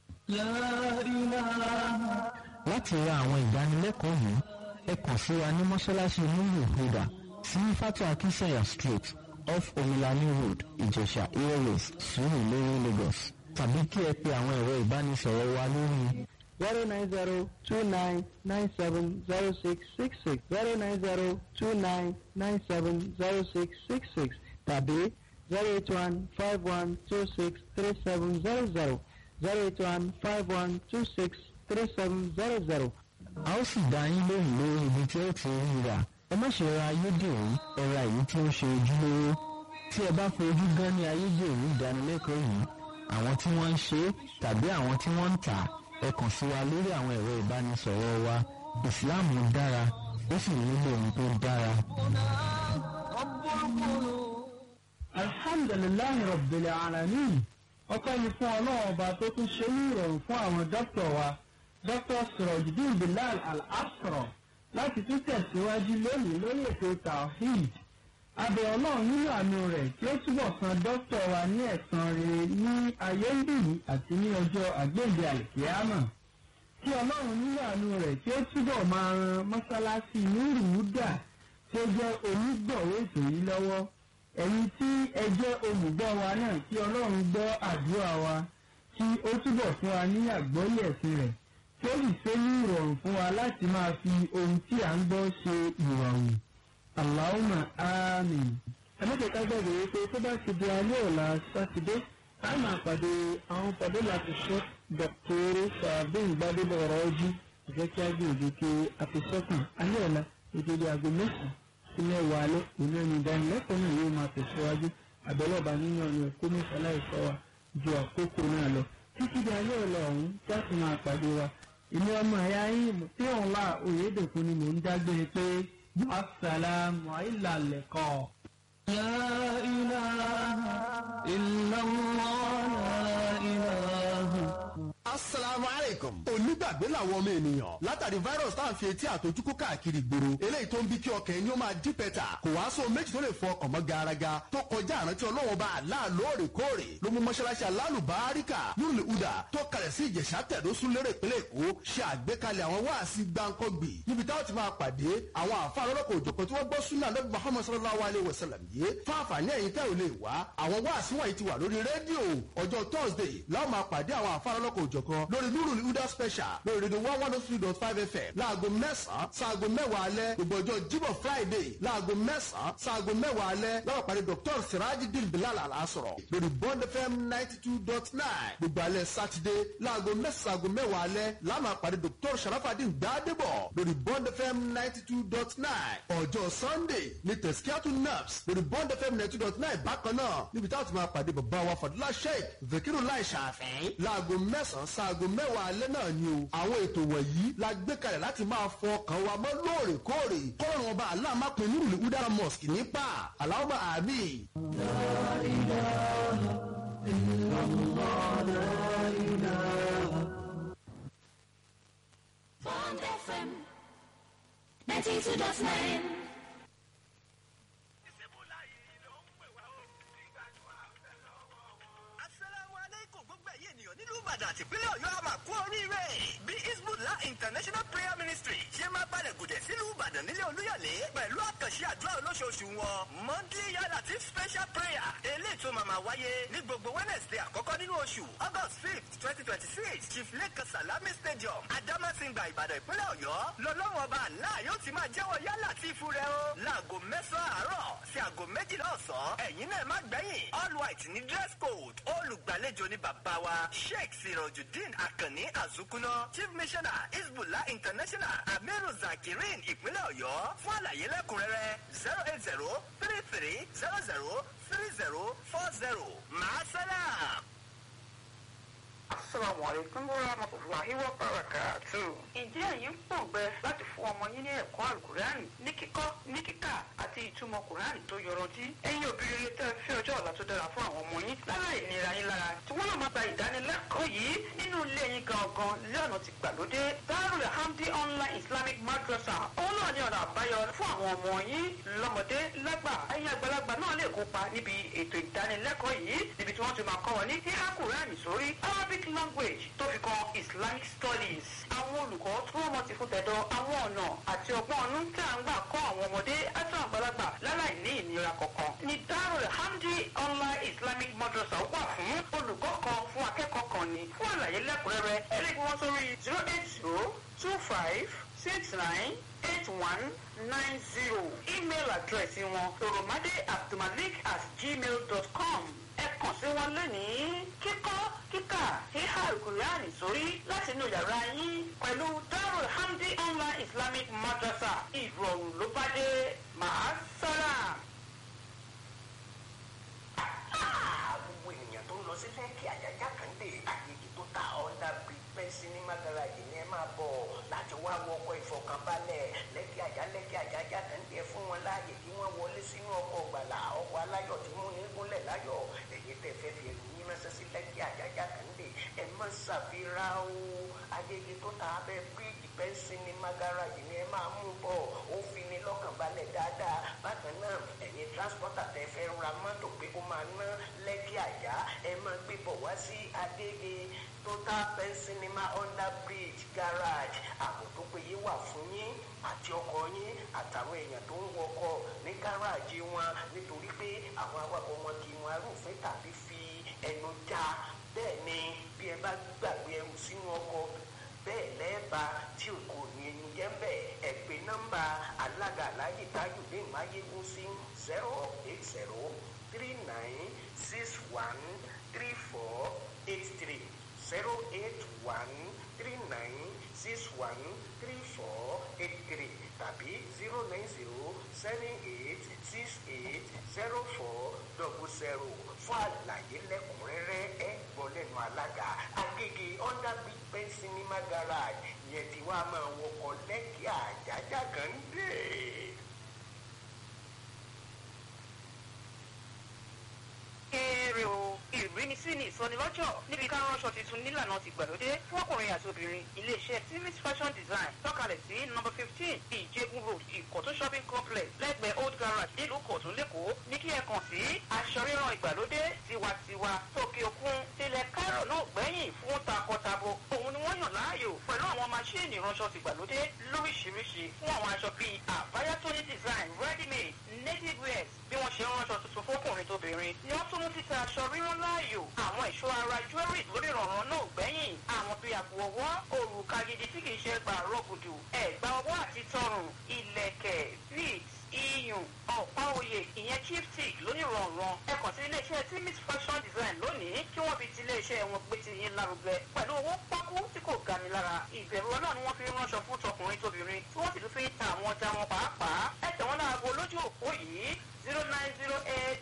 láti ra àwọn ìdánilẹ́kọ̀ọ́ yìí ẹ kàn sí wa ní mọ́ṣáláṣí nílùú ìhùdà sí fatu akinsanya street off omilani road ìjẹ̀ṣà airways sùúrù lórí lagos tàbí kí ẹ pe àwọn ẹ̀rọ ìbánisọ̀rọ̀ wa lórí zero nine zero two nine nine seven zero six six six zero nine zero two nine nine seven zero six six six tàbí zero eight one five one two six three seven zero zero zero eight one five one two six three seven zero zero. a ó sì dá yín lóhùn lórí ibi tí ó ti rí rà ẹ má ṣe ra ayédèrú ẹ ra èyí tí ó ṣe ojúlówó tí ẹ bá fojú gan ní ayédèrú ìdánilẹ́kọ̀ọ́ yìí àwọn tí wọ́n ń ṣe é tàbí àwọn tí wọ́n ń tà á ẹ kàn sí wa lórí àwọn ẹ̀rọ ìbánisọ̀rọ̀ wa ìsìláàmù dára ó sì nílò ohun tó dára. alhamdulilayi rabbil alamin ọpẹ́ ni fún ọlọ́run ọba tó tún ṣe ní ìrọ̀rùn fún àwọn dókítà wa dókítà sirojidin bilal al-asra láti tún tẹ̀síwájú lónìí lórí ètò tawhid abẹ ọlọ́run nínú àánú rẹ̀ tí ó túbọ̀ san dókítà wa ní ẹ̀san rere ní ayé ń bì àti ní ọjọ́ àgbéǹde àlìkíyàmà kí ọlọ́run nínú àánú rẹ̀ tí ó túbọ̀ máa ran mọ́sálásí nírùúdà tí ó jẹ́ onígbọ̀wé ètò yìí lọ́wọ́ ẹ̀yin tí ẹ jẹ́ olùgbọ́ wa náà kí ọlọ́run gbọ́ àdúrà wa kí ó túbọ̀ fún wa ní àgbọ́lé ẹ̀sìn rẹ̀ kí ó sì ṣe ní ìrọ̀rùn fún wa láti máa fi ohun tí à ń gbọ́ ṣe ìrọ̀rùn. Allahumma àmín. ẹ̀mẹ́tẹ̀ẹ̀ká gbàgbé wípé tó bá ti di alẹ́ ọ̀la sátidé a máa pàdé àwọn pàdé láti ṣe dọ̀kítọ́rì sàbẹ̀yìn gbadébọ̀ ọ̀rọ̀ ojú ìjẹ́ kí á gbìyànjú kí a fi sọ́kàn alẹ́ ọ̀la ìdíje aago mẹ́sàn-án sí mẹ́wàá alẹ́ òun ẹni ìdánilẹ́kọ̀ọ́ náà yóò máa tẹ̀síwájú àbẹ̀lọ́ba nínú ọ̀nà ẹ̀kọ́ mẹ́fà láìsọ wa ju àkókò náà lọ títí di alẹ́ ọ̀la ọ̀hún jáde máa pàdé wa ìní ọmọ ẹ̀yà yín tí òun wà òyedèkun ni mò ń dágbére pé assalamu alaikum. La ilaha illallah la ilaha. asalaamu aleykum. onígbàgbé làwọn ọmọ ènìyàn látàrí virus tá à ń fi etí àtojúkú káàkiri gbòòrò eléyìí tó ń bí kí ọkàn ẹni ó máa dí pẹ́tà kò wá sóhun méjì tó lè fọ ọkàn mọ́ garaga tó kọjá àrántí ọlọ́wọ́n bá àlá lóòrèkóòrè ló mú mọ́ṣáláṣí alálùbáríkà nùlù udà tó kalẹ̀ sí ìjẹ̀ṣà tẹ̀dọ́sùn lérè ìpínlẹ̀ èkó ṣe àgbékalẹ̀ àwọn wáàsí gbáǹkọ́gbì níbi táwọn ti máa pàdé àwọn àfáà lọ́lọ́kọ̀ òjọ̀kan tí wọ́n gbọ́ súnà lọ́bí muhammad sallallahu alayhi wa sallam yìí fún àǹfààní ẹ̀yin tẹ́ ò lè wá àwọn wáàsí wọ̀nyí ti wà lórí rédíò ọjọ́ thursday láwọn máa pàdé àwọn àfáà lọ́lọ́kọ̀ òjọ̀kan lórí nurul huda special lórí rédíò one one three dot five fm láago mẹ́sàn-án sáago mẹ́wàá alẹ́ gbogbo ọjọ́ jíbọ̀ friday láago mẹ́sàn-án sáago mẹ́wàá alẹ́ láwọn pàdé dr sirajidin bilal alasọ̀rọ̀ lórí bond fm ninety two dot nine gbogbo alẹ́ saturday láago mẹ́sàn-án sáago mẹ́wàá alẹ́ láwọn pàdé dr sharafadin gbadebo lórí bond fm ninety two dot nine ọjọ́ sunday ní tẹ̀síkíátù naps lórí bond fm ninety two dot nine bákan náà níbi táwọn ti máa pàdé bàbá wa fadúlá sheik zakiru lai ṣàfẹ́ láago mẹ́sàn-án sáago mẹ́wàá alẹ́ náà ni o àwọn ètò wọ̀nyí la gbé kalẹ̀ láti máa fọ ọkàn wa mọ́ lóòrèkóòrè kọ́rọ̀ ọba aláàmápin nírùlé udara mosque nípa aláwọ̀ àmì. Bond FM 92.9. asalaamu aleykum gbogbo ẹ̀yin ènìyàn nílùú ìbàdàn àti ìpínlẹ̀ ọ̀yọ́ àmà kú oríire bí isbullah international prayer ministry ṣe máa balẹ̀ gùdẹ̀ sílùú ìbàdàn nílé olúyọ̀lé pẹ̀lú àkànṣe àdúrà olóṣooṣù wọn monthly yàrá tí Chief special prayer eléyìí tó máa máa wáyé ní gbogbo Wednesday àkọ́kọ́ nínú oṣù August fifth twenty twenty six Chief Lake Salami Stadium Adamasingba Ìbàdàn ìpínlẹ̀ Ọ̀yọ́ lọ́lọ́run ọba àlá yóò ti máa jẹ́wọ́ yálà tí ìfú rẹ o láago mẹ́sàn-án àárọ̀ sí aago méjìlá ọ̀sán ẹ̀yin náà má gbẹ̀yìn all white ní dress code olùgbàlejò ní bàbá wa Sheikh Sirojudeen Akanni Azukuna Chief Missioner Hezbollah International Amiru Zakirin ìpínlẹ̀ Ọ̀yọ́ fún àlàyé lẹ́kùnrẹ́rẹ́ zero eight zero three three zero zero three zero four zero màá sálàm. asalaamualeykum warahmatulahi wabarakatu. ǹjẹ́ ẹ̀yin ń pòǹgbẹ láti fún ọmọ yín ní ẹ̀kọ́ àlùkùránì ní kíkọ́ ní kíkà àti ìtumọ̀ kùránì tó yọrantí. ẹ̀yin òbí rere tẹ́ ẹ fẹ́ ọjọ́ ọ̀la tó dára fún àwọn ọmọ yín láláì nira yín lára tí wọ́n náà máa gba ìdánilẹ́kọ̀ọ́ yìí nínú ilé yín gangan lọ́nà ti gbàlódé darul hamdi online islamic madrasa òun náà ní ọ̀nà àbáyọ fún àwọn ọmọ yín lọ́mọdé lágbà ẹ̀yin àgbàlagbà náà lè kópa níbi ètò ìdánilẹ́kọ̀ọ́ yìí níbi tí wọ́n ti máa kọ́ wọn ní kíkà kùránì sórí arabic language tó fi kan islamic studies àwọn olùkọ́ tí wọ́n mọ̀ ti fún tẹ̀dọ̀ àwọn ọ̀nà àti ọgbọ́n ọ̀nù tí à ń gbà kọ́ àwọn ọmọdé àti àwọn àgbàlagbà láláì ní ìnira kankan ní darul hamdi online islamic madrasa wà fún olùkọ́ kan fún akẹ́kọ̀ọ́ kan ní fún àlàyé lẹ́kùnrẹ́rẹ́ ẹlẹ́gbẹ́ wọn sórí zero eight zero two five six nine eight one nine zero email address wọn toromade abdulmalik at gmail dot com ẹ kàn sí wọn lónìí kíkọ́ kíkà híhá ìkùránì sórí láti inú yàrá yín pẹ̀lú darul hamdi online islamic madrasa ìrọ̀rùn ló bá dé màá sálàm. gbogbo ènìyàn tó ń lọ sí lẹ́kì àjàjà kan dé àyèjì tó ta ọ̀dà pípẹ́ sinimá garaajì ni ẹ máa bọ̀ láti wá wọkọ̀ ìfọkànbalẹ̀ lẹ́kì àjà lẹ́kì àjàjà kan dé fún wọn láàyè kí wọ́n wọlé sínú ọkọ̀ gbàlà ọkọ̀ aláyọ̀ tí mú ní gúnlẹ̀ láyọ̀ èyí tẹ̀ fẹ́ fi ẹ̀rù yín ránṣẹ́ sí lẹ́kì àjàjà kan dé ẹ má ṣàfihàn o àyèjì tó ta abẹ́ bíríìjì pẹ́ sinimá garaajì ni ẹ máa mú bọ̀ ó fi ní lọ́kàn balẹ̀ dáadáa bákan náà ẹ̀yin transporter tẹ fẹ́ ra mọ́tò pé ó máa ná lẹ́kì àjà ẹ máa gbé bọ̀ wá sí adége total pen cinema under bridge garage ààbò tó péye wà fún yín àti ọkọ̀ yín àtàwọn èèyàn tó ń wọkọ̀ ní gáràjì wọn nítorí pé àwọn awakọ̀ wọn kì í wọn arúfin tàbí fi ẹnu já bẹ́ẹ̀ ni bí ẹ bá gbàgbé ẹrù sínú ọkọ̀ bẹ́ẹ̀ lẹ́ẹ̀bà tí o kò ní ẹni jẹ́ bẹ́ẹ̀ ẹ pè nọ́mbà alága aláyè tájùdé máyégún sí zero eight zero three nine six one three four eight three zero eight one three nine six one three four eight three tàbí zero nine zero seven eight six eight zero four double zero fún àlàyé lẹ́kùnrẹ́rẹ́ ẹ gbọ́ lẹ́nu alága agége under big pen cinema garage yẹn tí wàá máa wọkọ̀ lẹ́kì àjájá kan dé. kéré o ìrínisí ni ìsọnilọ́jọ̀ níbi ká ránṣọ tuntun nílànà ti gbàlódé fún ọkùnrin àti obìnrin iléeṣẹ́ timis fashion design tọ́kalẹ̀ sí nọ́mbà fifteen ìjẹ́gun road ìkọ̀tún shopping complex lẹ́gbẹ̀ẹ́ old garage nílùú kọ̀tún lẹ́kọ̀ọ́ ní kí ẹ kàn sí aṣọ ríran ìgbàlódé tiwantiwa tókè òkun tilẹ̀ kárọ̀ náà gbẹ̀yìn fún takọtabo òun ni wọ́n yàn láàyò pẹ̀lú àwọn maṣíìnì ìránṣọ ti gbàlódé lóríṣiríṣi fún àwọn aṣọ bíi àbáyá tóní design ready made native wears bí wọ́n ṣe ń ránṣọ tuntun fókùnrin tóbìnrin ni wọ́n tún mú títa aṣọ rírán láàyò àwọn ìṣó ara jewelry lórí ìrànràn náà gbẹ̀yìn àwọn bíi àpò ọwọ́ òrùka gidi tí kìí ṣe gbà rọ́gùdù ẹ̀gbà ọwọ́ àti tọrùn ilẹ̀kẹ̀ beads iyùn ọ̀pá oyè ìyẹn chipstick lónìrànràn ẹ kàn sí iléeṣẹ́ timis fashion design lónìí kí wọ́n fi ti iléeṣẹ́ wọn gbé ti yín lárugẹ pẹ̀lú owó pákó tí kò gani lára ìbẹ̀rù ọlọ́run ni wọ́n fi ń ránṣọ fún tọkùnrin tóbìnrin tí wọ́n sì tún fi ń ta àwọn ọjà wọn pàápàá ẹ tẹ̀ wọ́n láago lójú òpó yìí zero nine zero eight